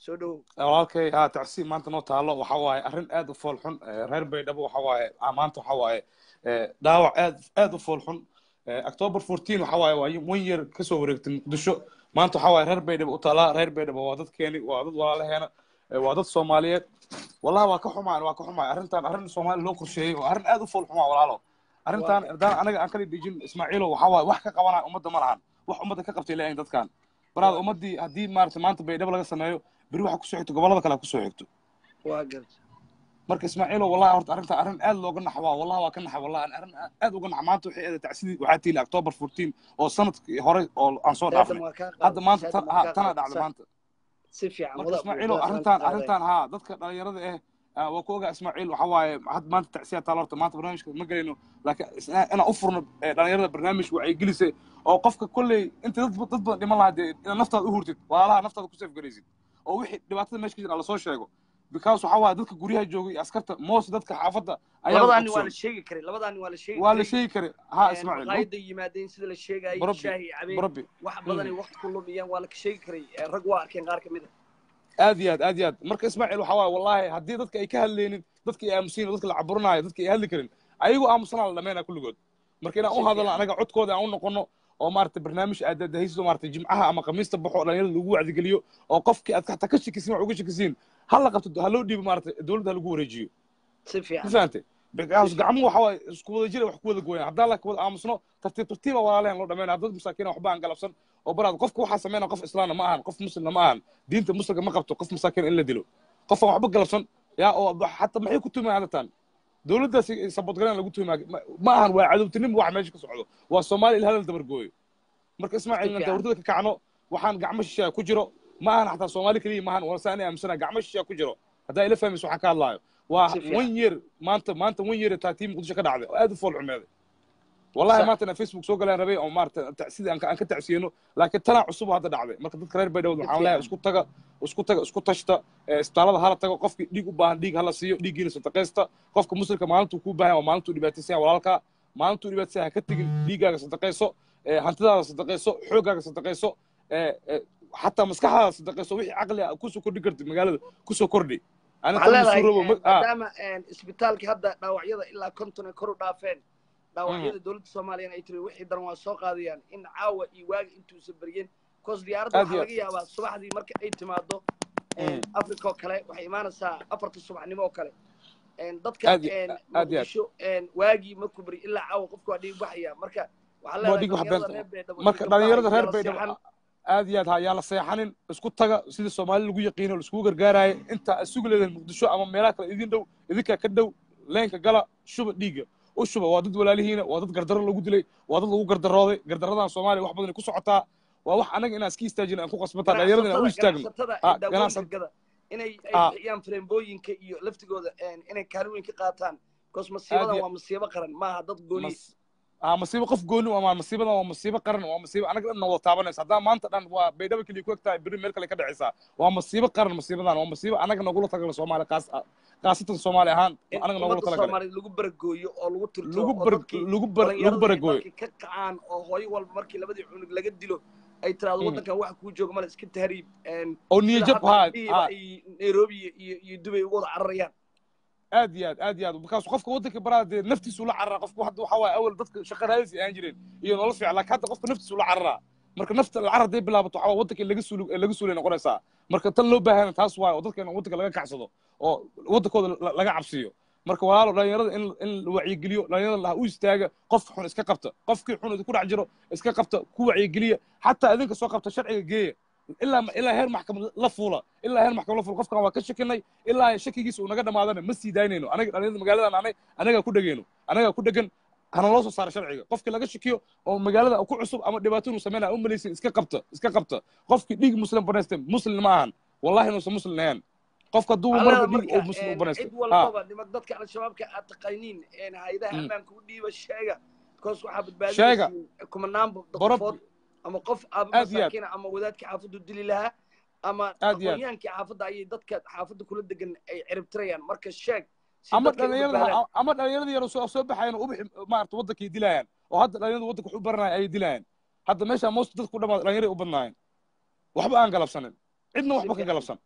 soo dhowow walaalkay haa tacsiib maanta noo taalo waxa waaye arrin aad u fool xun Eh, reer baydhabo waxa waaye ah, maanta waxa waaye eh, dhaawac aad aad u fool xun Eh, october 14 waxa waaye waa one year kasoo wareegtay muqdisho maanta waxa waaye reer baydhabo u taalaa reer baydhabo waa dadkeeni waa dad walaalaheena eh, waa dad soomaaliyeed wallahi waa ka xumaan waa ka xumaan arrintan arrin soomaali loo qorsheeyey waa arrin aad u fool xumaa walaalo arrintan haddaan anaga aan kala dhijin ismaaciilo waxa waaye wax ka qabanaya ummadda ma lahan wax ummadda ka qabtay leeyihin dadkan baraada ummaddii haddii maarata maanta baydhabo laga sameeyo beri waxa kusoo xigto gobollada kale ha kusoo xigto waa garta marka ismaaciilo wallahi horta arrinta arrin aad looga naxa waa wallahi waa ka naxa wallahi aan arrin aad uga naxa maanta waxay eeday tacsidii waxaa tiili october 14 oo sanadkii hore oo aan soo Saatan dhaafnay waa kaa hadda qaaday maanta saatan tan waa ha kaa tana qaaday dhacday sax maanta si fiican marka wada ismaaciilo wadaas waan arrintan ka qaaday arrintan haa dadka dhalinyarada ah ah, waa ku ogaa ismaaciil waxa waaye had maanta tacsiya taalo horta maanta barnaamijka ma gelayno laakiin isna- inaan u furno eh, dhalinyarada barnaamij waxay gelisay oo qofka kolley inta dad dad badan dhiman lahaa dee inaad naftaada u hurtid walaalaha naftaada ku safgaraysid oo wixii dhibaatada meesha ka jira lasoo sheego because waxa waaye dadka guryaha joogay iyo askarta moos dadka xaafadda ayaa labadaani waa ogsoon la sheegi karay labadaani waa la sheegi waa la karay sheegi karay haa Een, ismaaciil maqaayadda yimaadeen sida la sheegayay barabbi shaahi cabeen barabbi wax badanay waqti ku lumiyeen waa la ka sheegi karay Ee, rag waa arkeen qaar kamid aad iyo aad aad iyo aad marka ismaaciil waxa waaye wallaahi haddii dadka ay ka hadlaynin dadka ay aamusiin dadka la caburinaayo dadka ay hadli karin ayagoo aamusanaa la dhameynaa kulligood marka inaan u si hadalno fiican anaga codkooda aan u noqono oo maaragtay barnaamij aad dahdahayso maaragtay jimcaha ama khamiista baxo oo dhalinyarada lagu wacdigeliyo oo qofkii aad hataa ka shakisiin wax uga shakisiin ha la qabto ha loo dhiibo maaragtay dowladda ha lagu wareejiyo si ma fiican fahantay si because fiican gacmuhu waxa waaye isku wada jira wax ku wada gooyaan haddaan la wada aamusno tartiib tartiiba walaalehen loo dhameynaya dad masaakiina waxba aan galabsan oo baraad qofka waxaa sameynaya qof islaamna ma ahan qof muslimna ma ahan diinta muslimka ma qabto qof masaakiin in la dilo qof aan waxba galabsan yaa oo xataa maxay ku tumayaan hadatan dowladdaas sabodgaleen lagu tumaa ma ahan waa cadowtinimo waxa meesha ka socdo waa soomaali il halal dabar gooyo marka si ismaaciil inaan fiican dowladada ka kacno waxaan gacmo shisheeya ku jiro ma ahan xataa soomaali keliya maahan waa saan aaminsana gacmo shisheeya ku jiro haddaa ila fahmayso waxaan ka hadlaayo waa si fiican one year maanta maanta one year taa tiim muqdisho ka dhacday oo aad u fool xumeeday wallahi sax maanta inaan facebook soo galaan rabay oo maarata tacsida aan ka aan ka tacsiyeno laakiin tanaa cusub oo hadda dhacday marka dadka reer baydhawd si waxaan leeyahay fiican isku taga isku taga isku tashta ee isbitaalada hala tago qofkii dhiig u baahan dhiig hala siiyo dhiiggiina sadaqaysta qofka muslimka maalintuu kuu baahan waa maalintuu dhibaataysan yahay walaalkaa maalintuu dhibaataysan ha ka tegin dhiiggaaga sadaqayso ee hantidaada sadaqayso xooggaaga sadaqayso ee ee xataa maskaxdaada sadaqayso wixii caqli ah kusoo kordhi kartid magaalada kusoo kordhi ani waxaan tan leedahay masuurobo een, ma ah maadaama een, isbitaalkii hadda dhaawacyada ilaa konton ay kor u dhaafeen mhm. dhaawacyada dowladda soomaaliyana ay tiri wixii daran waa soo qaadayaan in caawa iyo waagi intuusan beryen bcause diyaaradda aad waxaa iyo laga yaabaa subaxdii marka ay timaado mhm. africa oo kale waxay imaanaysaa afarta subaxnimo oo kale Een, dadka aad iyo een, aad iyo aad muqdisho een, waagii markuu beri ilaa caawa qofka waa dhiig baxaya marka waxaa waa leedahay dhig wax dhalinyarada beenta reer beedhabo iyo marka gabdhaha dhalinyarada iyo reer yala baydhabo seexan aad iyo aad ha yaa la seexanin isku taga sidii soomaali lagu yaqiino laiskugu gargaaraayo inta aad sugi leedahay muqdisho ama meelaha kale idin dhow idinkaa ka dhow leenka gala shuba dhiigga u shuba waa dad walaalihiina waa dad gardaro lagu dilay waa dad lagu gardarooday gardaradan soomaaliya wax badan ku socotaa waa wax anaga inaan iska istaajin aan ku qasbataa dhalinyarada inaan u ganacsatada istaagno ganacsatada ha ee daawoon ganacsan degada inay ay ha bixiyaan freembooyinka iyo laftigooda een, inay kaalin weyn ka qaataan bcause aad masiibadan iyo waa masiibo qaran maaha dad gooni mas ah masiibo qof gooni waa masiibadan waa masiibo qaran waa masiibo anaga dhan wada taabanaysa haddaa maanta dhan waa baydhabo keliya ku egtahay beri meel kale ka dhacaysaa waa masiibo qaran masiibadan waa masiibo anaga nogula tagala soomaali qaas qaasatan soomaali ahaan in anaga nogula ummadda tala galay soomaaliyeed lagu baragooyo oo lagu tirtiro lagu oo bar dadkii lagu bar lagu dhallinyaradii ay baragooyo dalkii ka kacaan oo hooyo walba markii labadii cunug laga dilo ay tiraahdo Mhm. waddankan waxa kuu jooga male iska tahriib Een, oo sida niyajab hadda haa gabdhihiiba haa ay nairobi iyo iyo iyo dubay uga wada cararayaan aad iyo aad aad iyo aad markaas qofka waddanka baraa dee naftiisu la cararaa qofku hadda waxaa waaye awal dadka shaqa raadis ay ahaan jireen iyo nolol fiican laakiin hadda qofka naftiisu la cararaa marka nafta la carar hadday bilaabato waxaa waaye waddanka in laga suuli laga suulay noqonaysaa marka tan loo baahana taas waaye oo dadka in waddanka laga kacsado oo waddankooda la- laga cabsiyo marka walaalo dhalinyarada in in la wacyigeliyo dhalinyarada la u istaaga qof xun iska qabta qofkii xun idinku dhex jiro iska qabta ku wacyigeliya xataa idinka soo qabta sharciga geeya ilaa ilaa heer maxkamad la fuula ilaa heer maxkamad la fuula qofkan waa ka shakinay ilaa shakigiisa uu naga dhamaadana ma sii daynayno anaga dhalinyarada magaaladan anay anagaa ku dhegeyno anagaa ku dhegan hana loo soo saara sharciga qofkii laga shakiyo oo magaalada ku cusub ama dhibaato inuu sameynaya u malaysin iska qabta iska qabta qofkii dhiig muslim banaysta muslim ma ahan wallahi inuusan muslim ahayn qofka hadduu waxaa marba leedahay dhiig marka oo muslim u een, banaysto cid ha walbaba niman dadka al-shabaabka aad taqaaniin een, hay-adaha Mm. ammaanka u dhiiba sheega bcause waxaa sheega badbaadinaysiin kumanaan barab qofood ama qof aaba aad iyo aad masaakiina ama wadaadkii xaafaddu dili lahaa ama aad iyo aad aqoonyahaankii xaafadda ayay dadka xaafadda kula degan ay ciribtirayaan marka sheeg si ama dadkay u dhalinyarada badbaadaan ha- ama dhalinyarada yar oo soo soo baxayan oo ubixi maarata waddankay dilayaan oo hadda dhalinyarada waddanka wax u baranaya ayay dilayaan hadda meesha most dadku dhamaad dhalinyarada u badnaayeen waxba aan galabsanin cidna si waxba ka fiican galabsan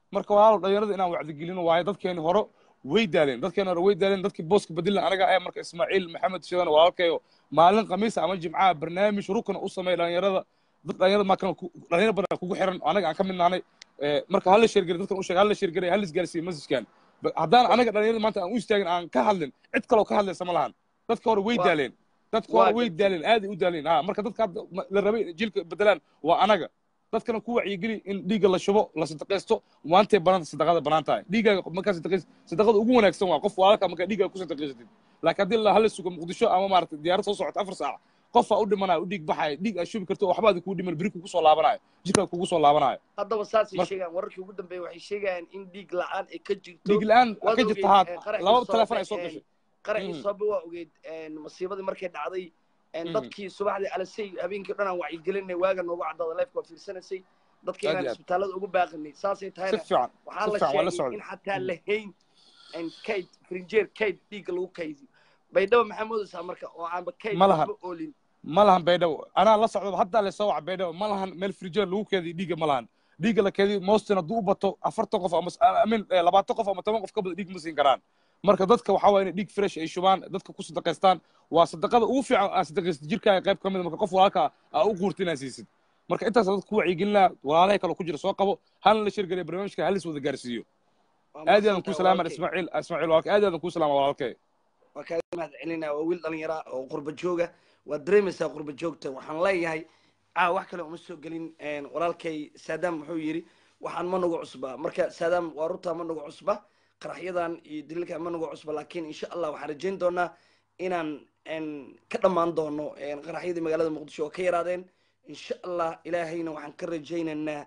marka walaalo dhalinyarada inaan wacdigelino waayo dadkeeni hore way daaleen dadkeeni hore way daaleen dadkii booska badilan anaga ah marka ismaaciil maxamed shidan walaalkayo maalin khamiisa ama jimcaha barnaamij rukna u sameeya dhalinyarada dad dhalinyarada maa dhalinyaro badan kugu xiran anaga aan ka mid nahnay marka hala sheergari dadkan u sheeg hala sheergari hala isgaarsiiyo masajkan haddaan anaga dhalinyarada maanta aan u istaagin aan ka hadlin cid kaloo ka hadlaysa ma lahan dadka hore way daaleen dadka hore way daaleen aaday u daaleen ha marka dadka hadda la rabay jilka bedelaan waa anaga dadkana ku wacyigeli in dhiigga la shubo la sadaqaysto maantay banaanta sadaqada banaan tahay dhiiggaaga markaa sadaqays sadaqada ugu wanaagsan waa qof walaalka markaa dhiiggaaga ku sadaqaysatid laakiin haddii la hala sugo muqdisho ama maaragtay diyaarad soo socota afar saac qofaa u dhimanaya u dhiig baxaya dhiig aad shubi karto waxba adi kuu dhiman beri kugu soo laabanayo jirkaa kugu soo laabanayo haddaba saasay sheegaan wararkii ugu dambeeya waxay sheegayaan in dhiig la-aan ay ka jirto dhiig la-aan ka jirta haa laba telefoon ay soo gashay qaraxii soobe waa ogeyd masiibadii markay dhacday dadkii subaxdii alasay habeenkii dhan aan wacyigelinay waaga noogu caddaada lifeka waa fiirsanaysay dadkii inaan isbitaalada ugu baaqinay saasay tahayna waxaa la sheegay in xataa lahayn kayd frinjeer kayd dhiigga lagu kaydiyo baydhabo maxaa moodaysaa marka oo aanba kayd ma lahan oolin ma lahan baydhabo anaa la socdo haddaa lasoo waca baydhabo ma lahan meel frinjeer lagu keediyo dhiigga ma lahan dhiigga la keediyo mostin hadduu u bato afartan qof ama amin labaatan qof ama toban qof ka badan dhiig ma siin karaan marka dadka waxaa waaya inay dhiig fresh ay shubaan dadka ku sadaqaystaan waa sadaqada ugu fiican aa sadaqaysid jirkaaga qayb ka mid marka qof walaalka aa u quurta inaad siisid marka intaas dadka ku wacyigelinaa walaalahay kaloo ku jira soo qabo halna la shirgeliya barnaamijka halis wada gaarsiiyo aad iyo aadan kuu salaama ismaaciil ismaaciil walaalka aad iyo aadan kuu salaama walaalkay waa kaaga mahad celinaa waa wiil dhalinyara oo qurba jooga waad dareemaysaa qurba joogta waxaan leeyahay caa wax kale uma soo gelin walaalkay saadaam wuxuu yidhi waxaan ma nagu cusba marka saadaam waa runtaa ma nagu cusba qaraxyadan iyo daliilkan ma nagu cusba laakiin insha allah waxaan rajayn doonaa inaan ka dhammaan doono qaraxyadii magaalada muqdisho oo ka yaraadeen insha allah ilaahayna waxaan ka rajaynaynaa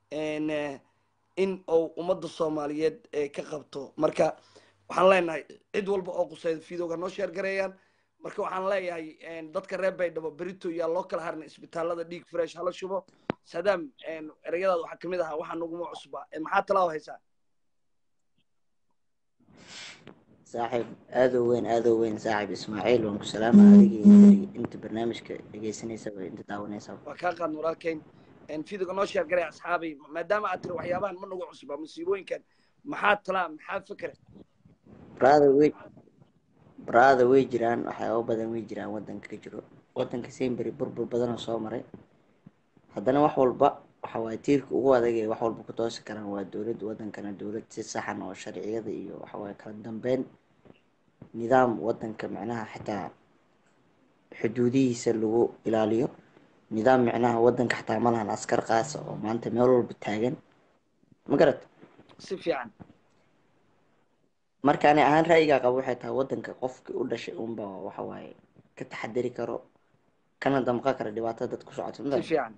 in uu ummadda soomaaliyeed ka qabto marka waxaan leenahay cid walba oo qusayda fiidowga noo sheer gareeyaan marka waxaan leeyahay dadka reer baydhabo berito yaa loo kala harna isbitaalada dhiig fresh hala shubo sadaam ereyadaad waxaa kamid ahaa waxaa naguma cusba maxaa talaawo haysaa saaxiib aada u weyn aada u weyn saaxiib ismaaciil waan ku salaama adigii inta barnaamijka dhegeysanaysaba inta daawanaysaba waa kaa qaadna walaalkeyn fiidowga noo sheer gareey asxaabay maadaama aad tiri waxyaabahan ma nagu cusba musiibooyinkan maxaa talaa maxaa fikra brother way brother way jiraan waxyaaba badan way jiraan wadanka ka jiro wadanka semberi burbur badanoo soo maray haddana wax walba waxa waaye tiirka ugu adag ee wax walba ku toosi karaan waa dowladda wadankana dowlad si saxan oo sharciyada iyo waxa waaye kala dambeyn nidaam wadanka micnaha xitaa xuduudihiisa lagu ilaaliyo nidaam micnaha wadanka xataa ma lahan askar qaasa oo maanta meel walba taagan ma garat si fiican marka ani ahaan ra'yigaa qaba waxay tahay wadanka qofkii u dhashay unba waxa waaye ka taxadari karo kana damqa kara dhibaatada dad ku socoto si fiican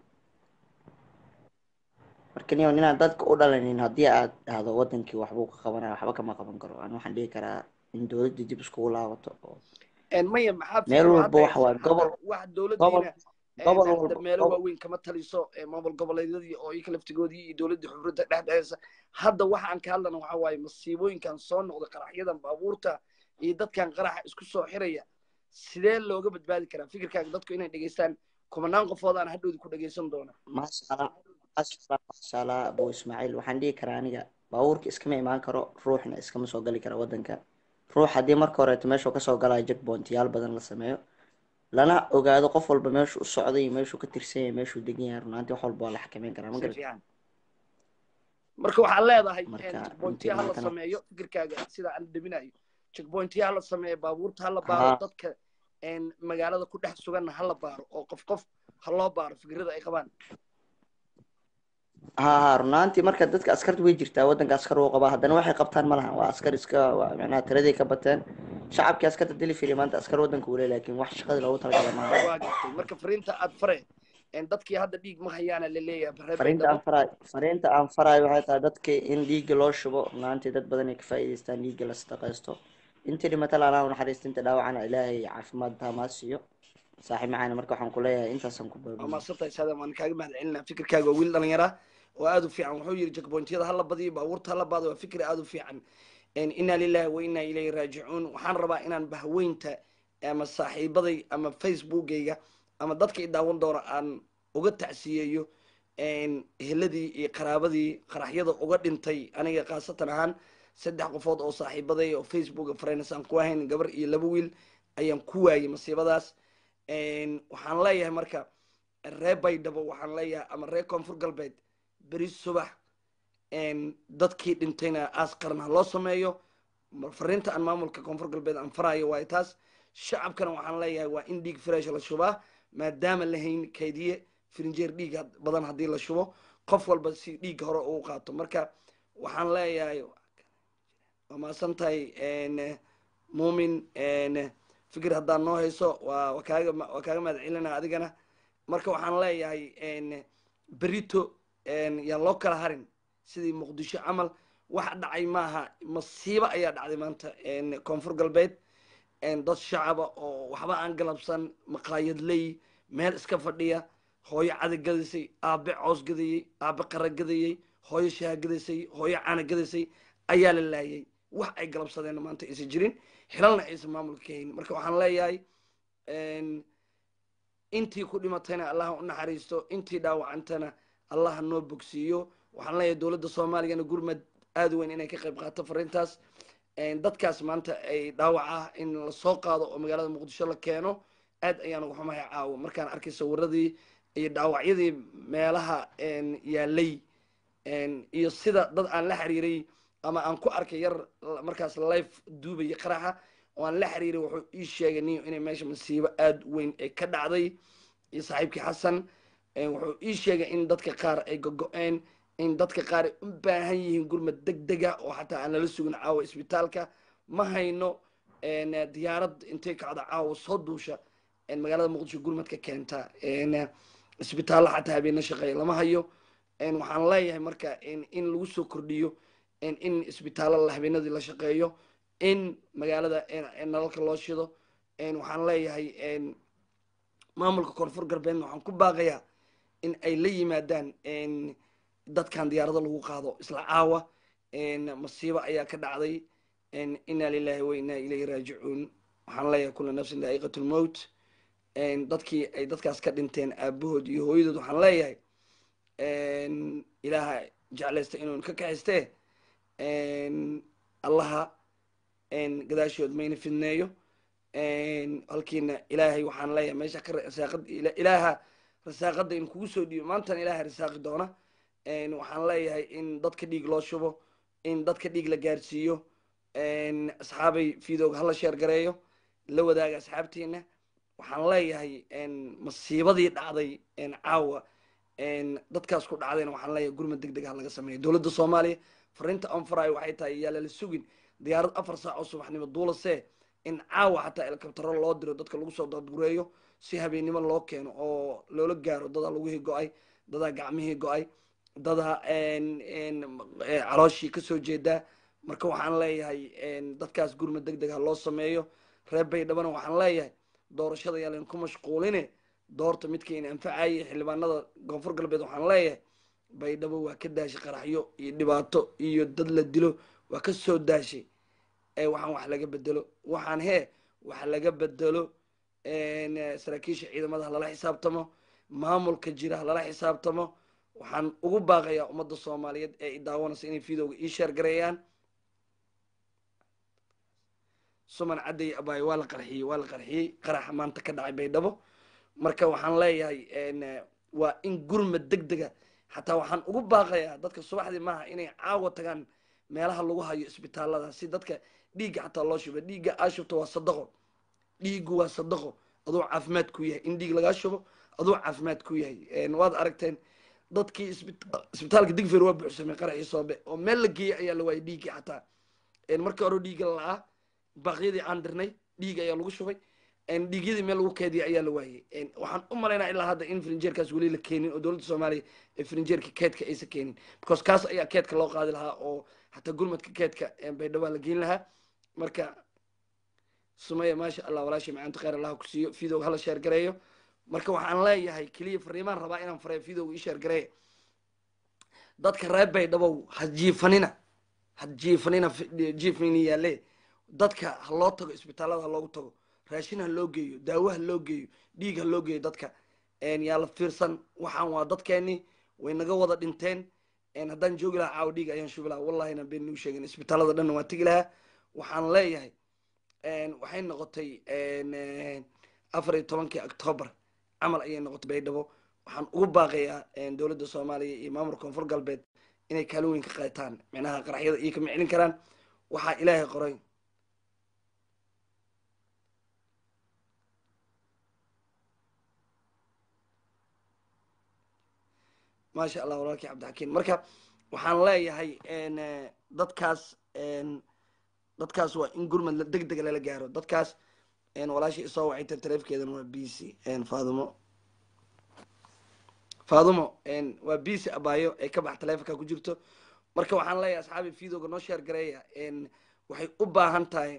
marka niyo ninaan dadka u dhalanin haddii aad dhahdo wadankii waxbuu ka qabanaya waxba kama qaban karo ani waxaan dhihi karaa in dowladda dib iskugu laabato oo maya maxaa meel walba waxa waaye gobol wax gobol dowladdiina gobol hadda walba meelo gobol waaweyn kama taliso maamul goboleedyadii oo iyaka laftigoodii iyo dowladdii xubrinta dhexdhexeysa hadda waxa aan ka hadlana waxa waaye masiibooyinkan soo noqda qaraxyadan baabuurta iyo dadkan qaraxa isku soo xiraya sidee looga badbaadi karaa fikirkaaga dadku inay dhegeystaan kumanaan qofood aan hadhowdi ku dhegeysan doona maasha allah maasha allah maasha allah abu ismaaciil waxaan dhihi karaa aniga baabuurka iskama imaan karo ruuxna iskama soo gali kara wadanka ruux haddii marka horeeto meeshuu kasoo galaya jackpointyaal badan la sameeyo lana ogaado qof walba meeshuu u socday iyo meeshuu ka tirsan yahay meeshuu degan yahay runaantii wax walba waa la xakameyn karaa ma si garat fiican marka waxaad leedahay marka checkpointya runtii hala maantana sameeyo fikirkaaga sida aan dhaminayo checkpointya hala sameeyo baabuurta hala baaro haa dadka magaalada ku dhex suganna hala baaro oo qof qof ha loo baaro fikrada ay qabaan haa haa runaantii marka dadka askarta way jirtaa wadanka askar uu qabaa haddana waxay qabtaan ma lahan waa askar iska waa macnaha tiraday ka bateen shacabkii askarta dili fili maanta askar wadanka uu leeyahay laakiin wax shaqadii loogu talagalay maaha waa gartay marka fariinta aad fare dadkii hadda dhiig ma hayaana la leeyahay reer fariinta aan baydhabo faraay fariinta aan faraayo waxay tahay dadka in dhiigga loo shubo runaantii dad badan ay ka faa'iidaystaan dhiigga la sadaqaysto intii dhimata laanaa naxariista inta dhaawacana ilaahay caafimaad taamaa siiyo saaxiib macaani marka waxaan ku leeyahay intaasaan ku waa baabiyey maadsantahay saadam waan kaaga mahad celinaa fikirkaaga waa wiil dhalinyara oo aada u fiican wuxuu yidhi checkpointyada hala badiyo baabuurta hala baado waa fikir aada u fiican inaa lillahi wa inaa ilayhi raajicuun waxaan rabaa inaan bahweynta ama saaxiibaday ama facebookgayga ama dadka i daawan doona aan uga tacsiyeeyo eheladii iyo qaraabadii qaraxyada uga dhintay aniga khaasatan ahaan saddex qofood oo saaxiibaday oo facebook friends aan ku ahayn gabar iyo laba wiil ayaan ku waayay masiibadaas waxaan leeyahay marka ree baydhabo waxaan leeyahay ama ree koonfur galbeed beri subax dadkii dhintayna aas qaran ha loo sameeyo fariinta aan maamulka koonfur galbeed aan farayo waayo taas shacabkana waxaan leeyahay waa in dhiig fresh la shubaa maadaama la hayn kaydiye firinjeer dhiig badan haddii la shubo qof walba si dhiigga hore uu qaato marka waxaan leeyahay waa maasan tahay muumin fikir haddaad noo hayso waa waa kaaga waa kaaga mahad celinaa adigana marka waxaan leeyahay berito yaan loo kala harin sidii muqdisho camal wax dhacay maaha masiibo ayaa dhacday maanta koonfur galbeed dad shacaba oo waxba aan galabsan maqaayadley meel iska fadhiya hooyo cada gadaysay aabe coos gadayey aabe qara gadayey hooyo shaha gadaysay hooyo cana gadaysay ayaa la laayay wax ay galabsadeen maanta aysan jirin xilalna aysan maamulka ka haynin marka waxaan leeyahay intii ku dhimatayna allaha u naxariisto intii dhaawacantana allaha noo bogsiiyo waxaan leeyahay dowladda soomaaliyana gurmad aada weyn inay ka qayb qaato fariintaas dadkaas maanta ay dhaawac ah in lasoo qaado oo magaalada muqdisho la keeno aad ayaan uga xumahay caawo markaan arkay sawiradii iyo dhaawacyadii meelaha yaalay iyo sida dad aan la xiriiray ama aan ku arkay yar markaas life duubaya qaraxa oo aan la xiriiray wuxuu ii sheegay niyo inay meesha masiibo aada weyn ay ka dhacday iyo saaxiibkii xasan wuxuu ii sheegay in dadka qaar ay gogo-een in dadka qaar ay u baahan yihiin gurmad deg dega oo xataa aan lala sugin caawa isbitaalka ma hayno diyaarad intay kacdo caawa soo duusha magaalada muqdisho gurmadka keenta isbitaallo xataa habeena shaqeeya lama hayo waxaan leeyahay marka in lagu soo kordhiyo in isbitaallo habeenadii la shaqeeyo in magaalada nalalka loo shido waxaan leeyahay maamulka koonfur galbeedna waxaan ku baaqayaa in ay la yimaadaan dadkan diyaarado lagu qaado isla caawa masiibo ayaa ka dhacday inaa lilahi wa inaa ilayhi raajicuun waxaan leeyahay kula nafsin daa'iqat lmowt dadkii ay dadkaas ka dhinteen aabahood iyo hooyadood waxaan leeyahay ilaaha jeclaysta inuun ka kaxistee allaha gadaashood mayna fidneeyo halkiina ilaahay waxaan leeyahay meesha ka rasaaqad ilaaha rasaaqada in kugu soo dhiibo maantana ilaahay rasaaqi doona waxaan leeyahay in dadka dhiig loo shubo in dadka dhiig la gaarsiiyo asxaabay fiidooga hala sheer gareeyo la wadaaga asxaabtiina waxaan leeyahay masiibadii dhacday caawa dadkaas ku dhacdayna waxaan leeyahay gurmad deg deg ha laga sameeya dowladda soomaaliya fariinta anfarayo waxay tahay yaa lala sugin diyaarad afar saac oo subaxnimo duulasee in caawa xataa elkabtaro loo diro dadka lagu soo dadgureeyo si habeennimo loo keeno oo loola gaaro dadaa lugihii go-ay dadaa gacmihii go-ay dadaa calooshii kasoo jeedaa marka waxaan leeyahay dadkaas gurmad deg deg ha loo sameeyo reer baydhabana waxaan leeyahay doorashada yaa layn ku mashquuline doorta midkayna anfacayay xildhibaanada koonfur galbeed waxaan leeyahay baydhabo waa ka daashay qaraxyo iyo dhibaato iyo dad la dilo waa ka soo daashay waxaan wax laga bedelo waxaan hee wax laga bedelo saraakiisha ciidamada ha lala xisaabtamo maamulka jira ha lala xisaabtamo waxaan ugu baaqayaa ummadda soomaaliyeed ee i daawanaysa inay videoga ii sheer gareeyaan suman cadday abaayo waa la qarxiyey waa la qarxiyey qaraxa maanta ka dhacay baydhabo marka waxaan leeyahay waa in gurmad deg dega xataa waxaan ugu baaqayaa dadka subaxdii maaha inay caawa tagaan meelaha lagu hayo isbitaalada si dadka dhiigga xataa loo shubo dhiigga aa shubto waa sadaqo dhiiggu waa sadaqo aduu caafimaad ku yahay in dhiig lagaa shubo aduu caafimaad ku yahay waad aragteen dadkii isbitaalka digfer waa buuxsamay qaraxii soobe oo meel la geeyey ayaa la waayay dhiiggii xataa markii hore dhiigga la-aa baaqyadii aan dirnay dhiig ayaa lagu shubay dhiigyadii meel lagu keediyay ayaa la waayey waxaan u malaynaa ilaa hadda in frinjeerkaas weli la keenin oo dowladda soomaaliya ee frinjeerka keedka aysan keenin because kaas ayaa keedka loo qaadi lahaa oo xataa gurmadka keedka baydhawaa la geyn lahaa marka sumaya maasha allah walaashay macaanta kheyr allah ku siiyo videoga hala sheer gareeyo marka waxaan leeyahay keliya fariimaan rabaa inaan fareeyo videoga ii sheer gareeya dadka reer baydhabow ha jiifanina ha jiifanina jiifnina yaalle dadka ha loo tago isbitaalada ha loogu tago raashin ha loo geeyo daawo ha loo geeyo dhiig ha loo geeyo dadka yaa la fiirsan waxaan waa dadkeeni way naga wada dhinteen haddaan joogi lahaa caawa dhiig ayaan shubi lahaa wallahi inaan been nuu sheegin isbitaalada dhanna waan tegi lahaa waxaan leeyahay waxay noqotay afar iyo tobankii octoobar camal ayay noqotay baydhabo waxaan ugu baaqayaa dowladda soomaaliya iyo maamulka koonfur galbeed inay kaalin weyn ka qaataan micnaha qaraxyada iyo kama celin karaan waxaa ilaahay qoray maasha allah walaalkii cabdixakiin marka waxaan leeyahay dadkaas dadkaas waa in gurmad deg dega lala gaaro dadkaas walaashii isoo wacayta taleefkeedana waa b c faadumo faadumo waa b c abaayo ay ka bax taleefonka ku jirto marka waxaan leeyahay asxaabi videoga noo sheer gareeya waxay u baahan tahay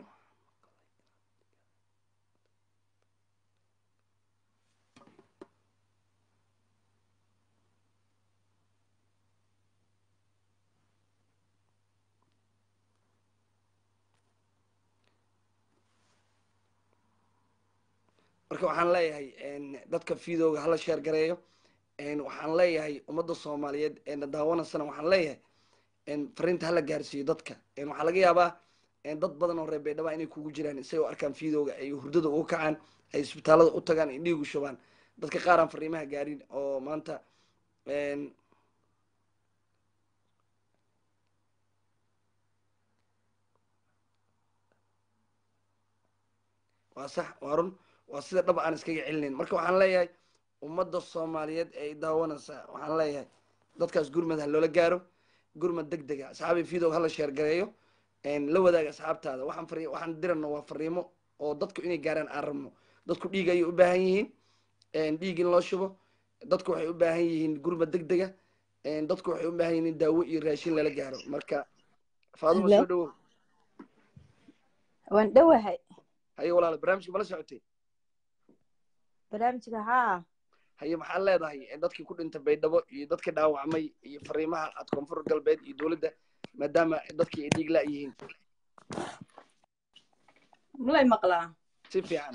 marka waxaan leeyahay dadka videoga hala sheer gareeyo waxaan leeyahay ummadda soomaaliyeed eena daawanasana waxaan leeyahay fariinta hala gaarsiiyo dadka waxaa laga yaabaa dad badan oo reer baydhaba inay kugu jiraan isay u arkaan videoga ay hurdada uga kacaan ay isbitaalada u tagaan ay dhiigu shubaan dadka qaar aan fariimaha gaarin oo maanta waa sax waa run waa sida dhab aan iskaga celinayn marka waxaan leeyahay ummadda soomaaliyeed ee ay daawanaysaa waxaan leeyahay dadkaas gurmad ha loola gaaro gurmad deg dega asxaabi video hala sheer gareeyo la wadaaga asxaabtaada waxaan fari waxaan dirano waa fariimo oo dadku inay gaaraan aan rabno dadku dhiig ayay u baahan yihiin dhiig in loo shubo dadku waxay u baahan yihiin gurmad deg dega dadku waxay u baahan yihiin in daawo iyo raashin lala gaaro marka faaduma soo dhawow waan dhowahay haye walaala barnaamijka mala socotay barnaamijka haa haye maxaad leedahay dadkii ku dhintay baydhabo iyo dadkii dhaawacmay iyo fariimaha aad koonfur galbeed iyo dowladda maadaama dadkii ay dhiig la yihiin malay maqlaa si fiican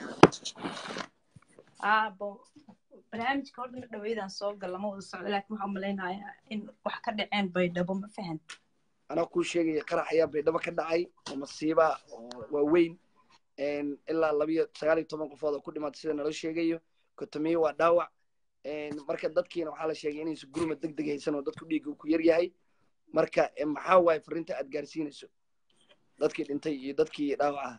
aabo barnaamijka horta ma dhaweydaan soo gal lama wada socdo laakiin waxaan malaynayaa in wax ka dhaceen baydhabo ma fahan anaa kuu sheegaya qarax ayaa baydhabo ka dhacay oo masiiba oo waaweyn ilaa labiyo sagaal iyo toban qofood oo ku dhimaatay sida nala sheegayo kotomiye waa dhaawac marka dadkiina waxaa la sheegay inaysan gurmad deg deg haysan oo dadku dhiigga uu ku yar yahay marka maxaa waaye fariinta aad gaarsiinayso dadkii dhintay iyo dadkii dhaawacaha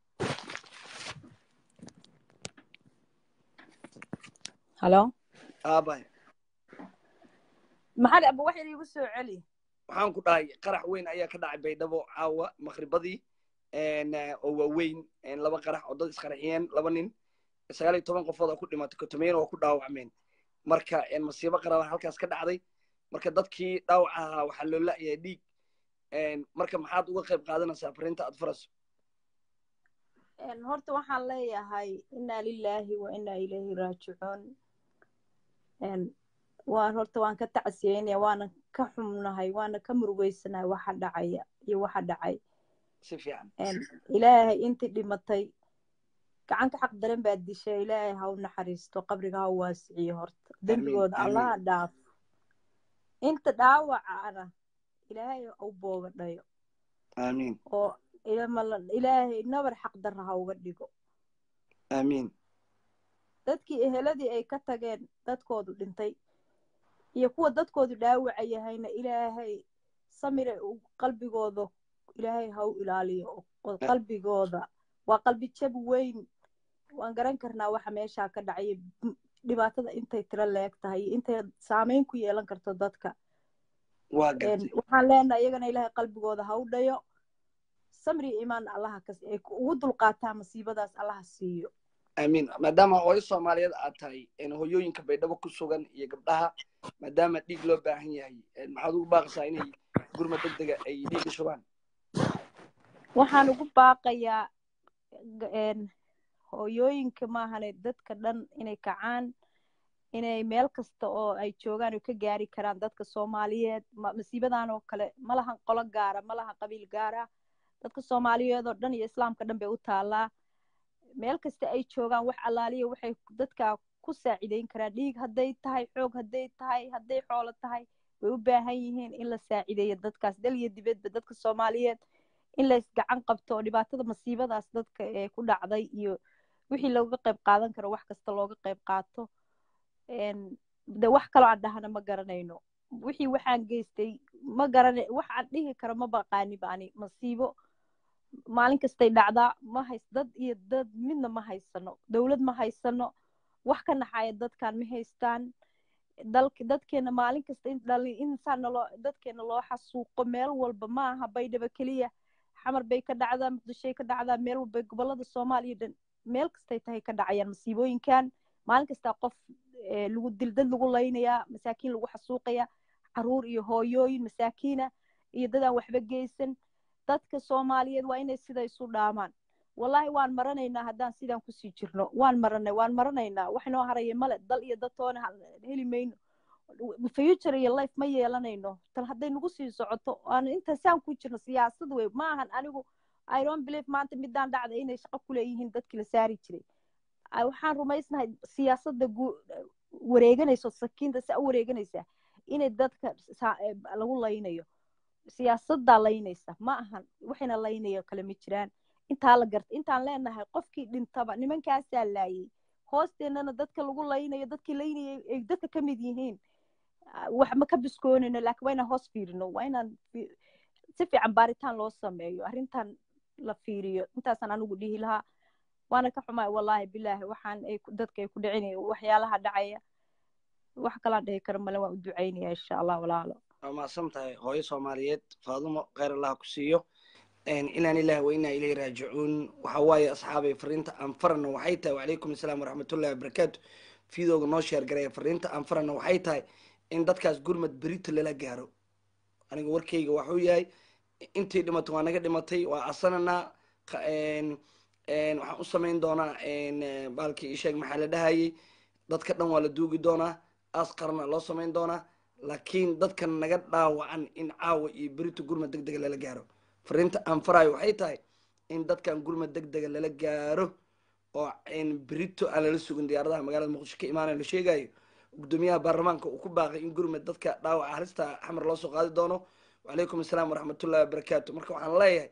halo aabay maxaad aba wax iigu soo celi waxaan ku dhahay qarax weyn ayaa ka dhacay baydhabo caawa maqribadii oo waaweyn laba qarax oo dad isqarxiyeen laba nin sagaal iyo toban qofood oo ku dhimatay kotomiyana waa ku dhaawacmeen marka masiibo qaraba halkaas ka dhacday marka dadkii dhaawac ahaa waxaa loo la'yahay dhiig marka maxaad uga qayb qaadanaysaa fariinta aad faraso horta waxaan leeyahay inaa lilaahi wa inaa ilayhi raajicuun waan horta waan ka tacsiyeynaya waana ka xumnahay waana ka murugeysanahay waxa dhacaya iyo waxa dhacay si fiican ilaahay intii dhimatay gacan ka xaq daran baad dishay ilaahay ha u naxariisto qabriga ha u waasiciyo horta dembigooda allaha dhaafo inta dhaawacana ilaahay u boogadhayo aamiin oo ilaahay nabar xaq darra ha uga dhigo aamiin dadkii eheladii ay ka tageen dadkoodu dhintay iyo kuwa dadkoodu dhaawaca yahayna ilaahay samire qalbigooda ilaahay ha u ilaaliyo oo qalbigooda waa qalbi jab weyn waan garan karnaa waxa meeshaa ka dhacaya dhibaatada intay tiro leeg tahay iyo intay saameyn ku yeelan karto dadka waxaan leenahay iyagana ilaahay qalbigooda ha u dhayo samri imaan allaha kas ay ugu dulqaataa masiibadaas allaha siiyo aamiin maadaama hooyo soomaaliyeed aad tahay hoyooyinka baydhabo ku sugan iyo gabdhaha maadaama dhiig loo baahan yahay maxaad ugu baaqaysaa inay gurma deg dega ay dhiigga shubaan waxaan ugu baaqayaa hooyooyinka maahane dadka dhan inay kacaan inay meel kasta oo ay joogaan oo ka gaari karaan dadka soomaaliyeed masiibadan oo kale ma lahan qolo gaara ma lahan qabiil gaara dadka soomaaliyeed oo dhan iyo islaamka dhan bay u taallaa meel kasta ay joogaan wax allaaliya waxay dadka ku saacideyn karaan dhiig hadday tahay xoog hadday tahay hadday xoolo tahay way u baahan yihiin in la saacideeyo dadkaas dal iyo dibadba dadka soomaaliyeed in la isgacan qabto oo dhibaatada masiibadaas dadka ee ku dhacday iyo wixii looga qayb qaadan karo wax kasta looga qayb qaato de wax kaloo aan dhahana ma garanayno wixii waxaan geystay ma garana wax aan dhihi karo ma baqaani bani masiibo maalin kastay dhacdaa ma hays dad iyo dad midna ma haysano dowlad ma haysano wax ka naxaya dadkan ma haystaan dalka dadkeena maalin kasta in dhali insaan naloo dadkeena loo xasuuqo meel walba ma aha baydhaba keliya xamar bay ka dhacdaa muqdishoy ka dhacdaa meel walba gobolada soomaaliya dhan meel kastay tahay ka dhacayaan masiibooyinkan maalin kastaa qof lagu dil dad lagu laynayaa masaakiin lagu xasuuqaya caruur iyo hooyooyin masaakiina iyo dad aan waxba geysan dadka soomaaliyeed waa inay sida isu dhaamaan wallahi waan maranaynaa haddaan sidaan kusii jirno waan maranay waan maranaynaa wax noo haraya male dal iyo dadtoona heli mayno future iyo life ma yeelanayno tal hadday nagu sii socoto aan intaasaan ku jirno siyaasad wey ma ahan anigu i don't believe maanta midaan dhacda inay shaqo ku leeyihiin dadkii la saari jiray waxaan rumaysnahay siyaasadda wareeganayso sakiinta saa u wareeganaysaa inay dadka lagu laynayo siyaasaddaa laynaysa ma ahan waxayna laynayo kale ma jiraan intaa la garta intaan leenahay qofkii dhintaba nimankaasaa laayay hoosteennana dadka lagu laynayo dadkii laynayay ay dadka ka mid yihiin wax ma ka biskoonayno laakiin waa inaan hoos fiirino waa inaan si fiican baaritaan loo sameeyo arrintan la fiiriyo intaasaan anigu dhihi lahaa waana ka xumaay wallaahi bilaahi waxaan ay dadka ay ku dhicinaya waxyaalaha dhacaya wax kalaan dhihi karo male waan u ducaynaya insha allah walaalo waa mahadsan tahay hooyo soomaaliyeed faadumo kheyr allah ku siiyo inaan ilaah wa inaa ilayhi raajicuun waxa waaye asxaabay fariinta aan farana waxay tahay wacalaykum asalaam waraxmatullahi wabarakaatu fiidooga noo sheer garaya fariinta aan farana waxay tahay in dadkaas gurmad berito lala gaaro aniga warkayga waxuu yahay intii dhimato waa naga dhimatay waa casananaa waxaan u samayn doonaa baalkii isheeg maxaa la dhahayay dadka dhan waa la duugi doonaa aas qarana loo samayn doonaa laakiin dadkan naga dhaawacan in caawa iyo berito gurmad deg dega lala gaaro fariinta aan farayo waxay tahay in dadkan gurmad deg dega lala gaaro oo berito aan lala sugin diyaaradaha magaalada muqdisho ka imaanayo la sheegayo gudoomiyaha baarlamaanka uu ku baaqay in gurmad dadka dhaawaca halista xamar loo soo qaadi doono wacalaykum asalaam waraxmatullahi wabarakaatu marka waxaan leeyahay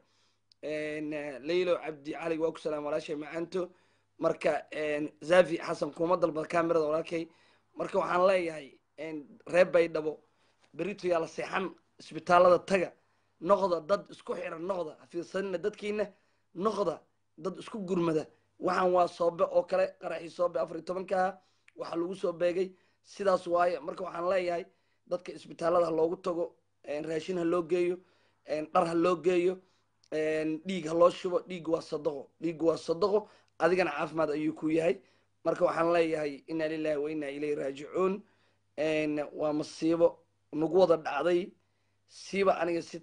laylo cabdi cali waa ku salaam walaashay macaanto marka zafi xasan kuma dalbad camerada walaalkay marka waxaan leeyahay reer baydhabo berito yaa la seexan isbitaalada taga noqda dad isku xiran noqda hafiidsanina dadkiina noqda dad isku gurmada waxaan waa soobe oo kale qaraxii soobe afar iyo tobankaa waxaa lagu soo beegay sidaas waaye marka waxaan leeyahay dadka isbitaalada ha loogu tago raashin ha loo geeyo dhar ha loo geeyo dhiig ha loo shubo dhiig waa sadaqo dhiig waa sadaqo adigana caafimaad ayuu ku yahay marka waxaan leeyahay inaa lilahi wa inaa ilayhi raajicuun waa masiibo nagu wada dhacday siiba aniga si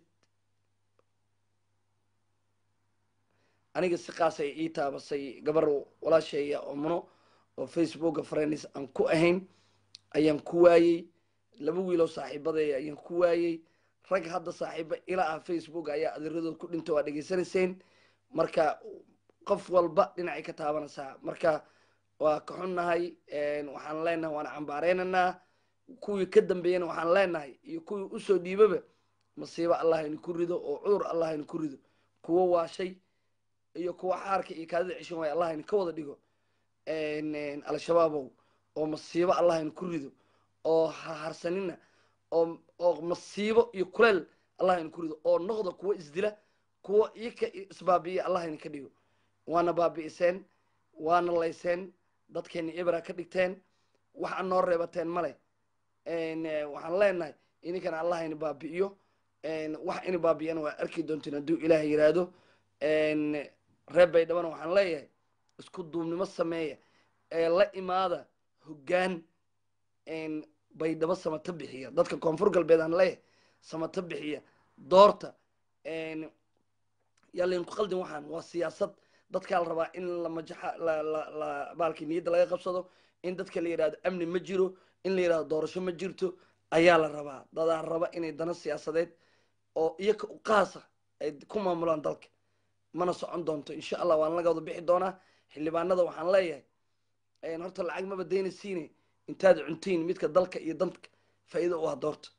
aniga si qaas ay ii taabasay gabar walaasheeya oo muno oo facebooka friends aan ku ahayn ayaan ku waayey laba wiiloo saaxiibadeeya ayaan ku waayey rag hadda saaxiiba ila ah facebook ayaa adeeradood ku dhinta waa dhegaysanayseen marka qof walba dhinacay ka taabanaysaa marka waa ka xunnahay waxaan leenahay waana cambaareynanaa kuwii ka dambeeyana waxaan leenahay iyo kuwii usoo dhiibaba masiibo allah aynu ku rido oo cudur allah aynu ku rido kuwo waashay iyo kuwa xaarka iyo kaadida cishan waay allah aynu ka wada dhigo al-shabaabow oo masiibo allah aynu ku rido oo harsanina oo oo masiibo iyo kuleel allah aynu ku rido oo noqda kuwo isdila kuwo iyaka isbaabi'iya allah aynu ka dhigo waana baabi'iseen waana layseen dadkeena ibra ka dhigteen wax aan noo reebateen male waxaan leenahay ininkana allah aynu baabi'iyo wax ina baabi'iyana waa arki doontiin hadduu ilaah yiraahdo reer baydhabana waxaan leeyahay isku duubnimo sameeya ee la imaada hoggaan baydhabo samata bixiya dadka koonfur galbeed aan leeyahay samata bixiya doorta yaa laydinku qaldin waxaan waa siyaasad dadkaa la rabaa in la majaxa la la la baalkii niyadda laga qabsado in dadka la yidhahdo amni ma jiro in la yidhahdo doorasho ma jirto ayaa la rabaa dadaa raba inay dana siyaasadeed oo iyaka u qaasa ay ku maamulaan dalka mana socon doonto insha allah waan laga wada bixi doonaa xildhibaanada waxaan leeyahay horta lacag maba daynaysiine intaad cuntiin midka dalka iyo danka faa'iido u ah doorta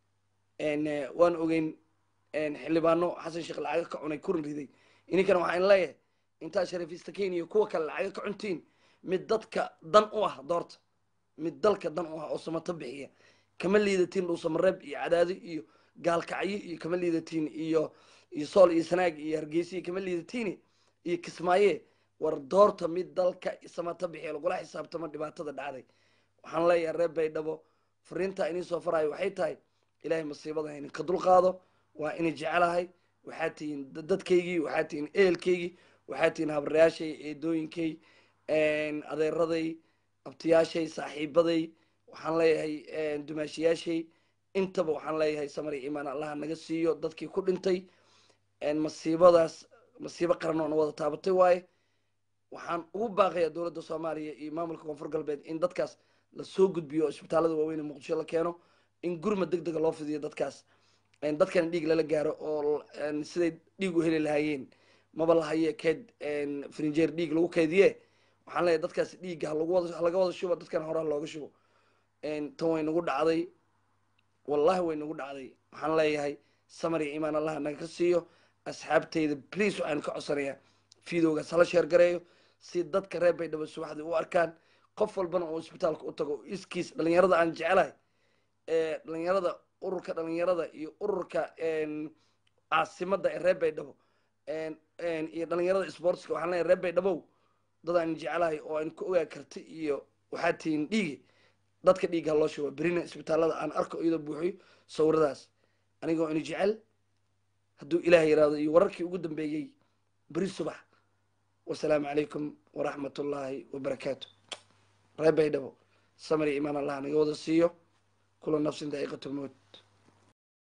waan ogeyn xildhibaano xasan sheekh lacaga ka cunay kurin riday ininkana waxaan leeyahay intaad shariifista kenya iyo kuwa kale lacaga ka cuntiin mid dadka dan u ah doorta mid dalka dan u ah oo samato bixiya kama liidatiin dhuusamareeb iyo cadaado iyo gaalkacyo iyo kama liidatiin iyo iyo sool iyo sanaag iyo hargeysa kama liidatiin iyo kismaaye war doorta mid dalka samato bixiya lagula xisaabtamo dhibaatada dhacday waxaan leeyahay reer baydhabo fariintaa inii soo farayo waxay tahay ilaahay masiibada ha idinka dulqaado waa ina jecelahay waxaa tihiin dadkaygii waxaa tihiin ehelkaygii waxaa tihiin habrayaashay eedooyinkay adeeraday abtiyaashay saaxiibaday waxaan leeyahay dumaashiyaashay intaba waxaan leeyahay samari imaan allaha naga siiyo dadkii ku dhintay masiibadaas masiibo qaran oo na wada taabatay waaye waxaan ugu baaqayaa dowladda soomaaliya iyo maamulka koonfur galbeed in dadkaas lasoo gudbiyo oo isbitaalada waaweyn ee muqdisho la keeno in gurmad deg dega loo fidiyo dadkaas dadkana dhiig lala gaaro oo siday dhiig u heli lahaayeen maba lahaye keed frinjeer dhiig lagu keediye waxaan leeyahay dadkaas dhiigga halaga wada shubo dadkana horaa looga shubo tan way nagu dhacday wallahi way nagu dhacday waxaan leeyahay samar iyo imaan allaha naga ka siiyo asxaabtayda please waxaan ka codsanayaa fiidowgaas hala sheer gareeyo si dadka reer baydhabo subaxdii u arkaan qof walbana uu isbitaalka u tago iskiis dhalinyarada aan jecelahay dhalinyarada ururka dhalinyarada iyo ururka caasimada ee reer baydhabo iyo dhalinyarada sportska waxaan leeyahay reer baydhabow dad aan jecelahay oo aan ku ogaa karti iyo waxaa tihiin dhiigi dadka dhiigga loo shubo berina isbitaalada aan arko iyadoo buuxiyo sawiradaas anigoo ina jecel hadduu ilaah yiraahdo iyo wararkii ugu dambeeyey beri subax wasalaamu calaykum waraxmat ullaahi wabarakaatu reer baydhabo samari imaan allah naga wada siiyo kula nafsin daa'iqatu lmowt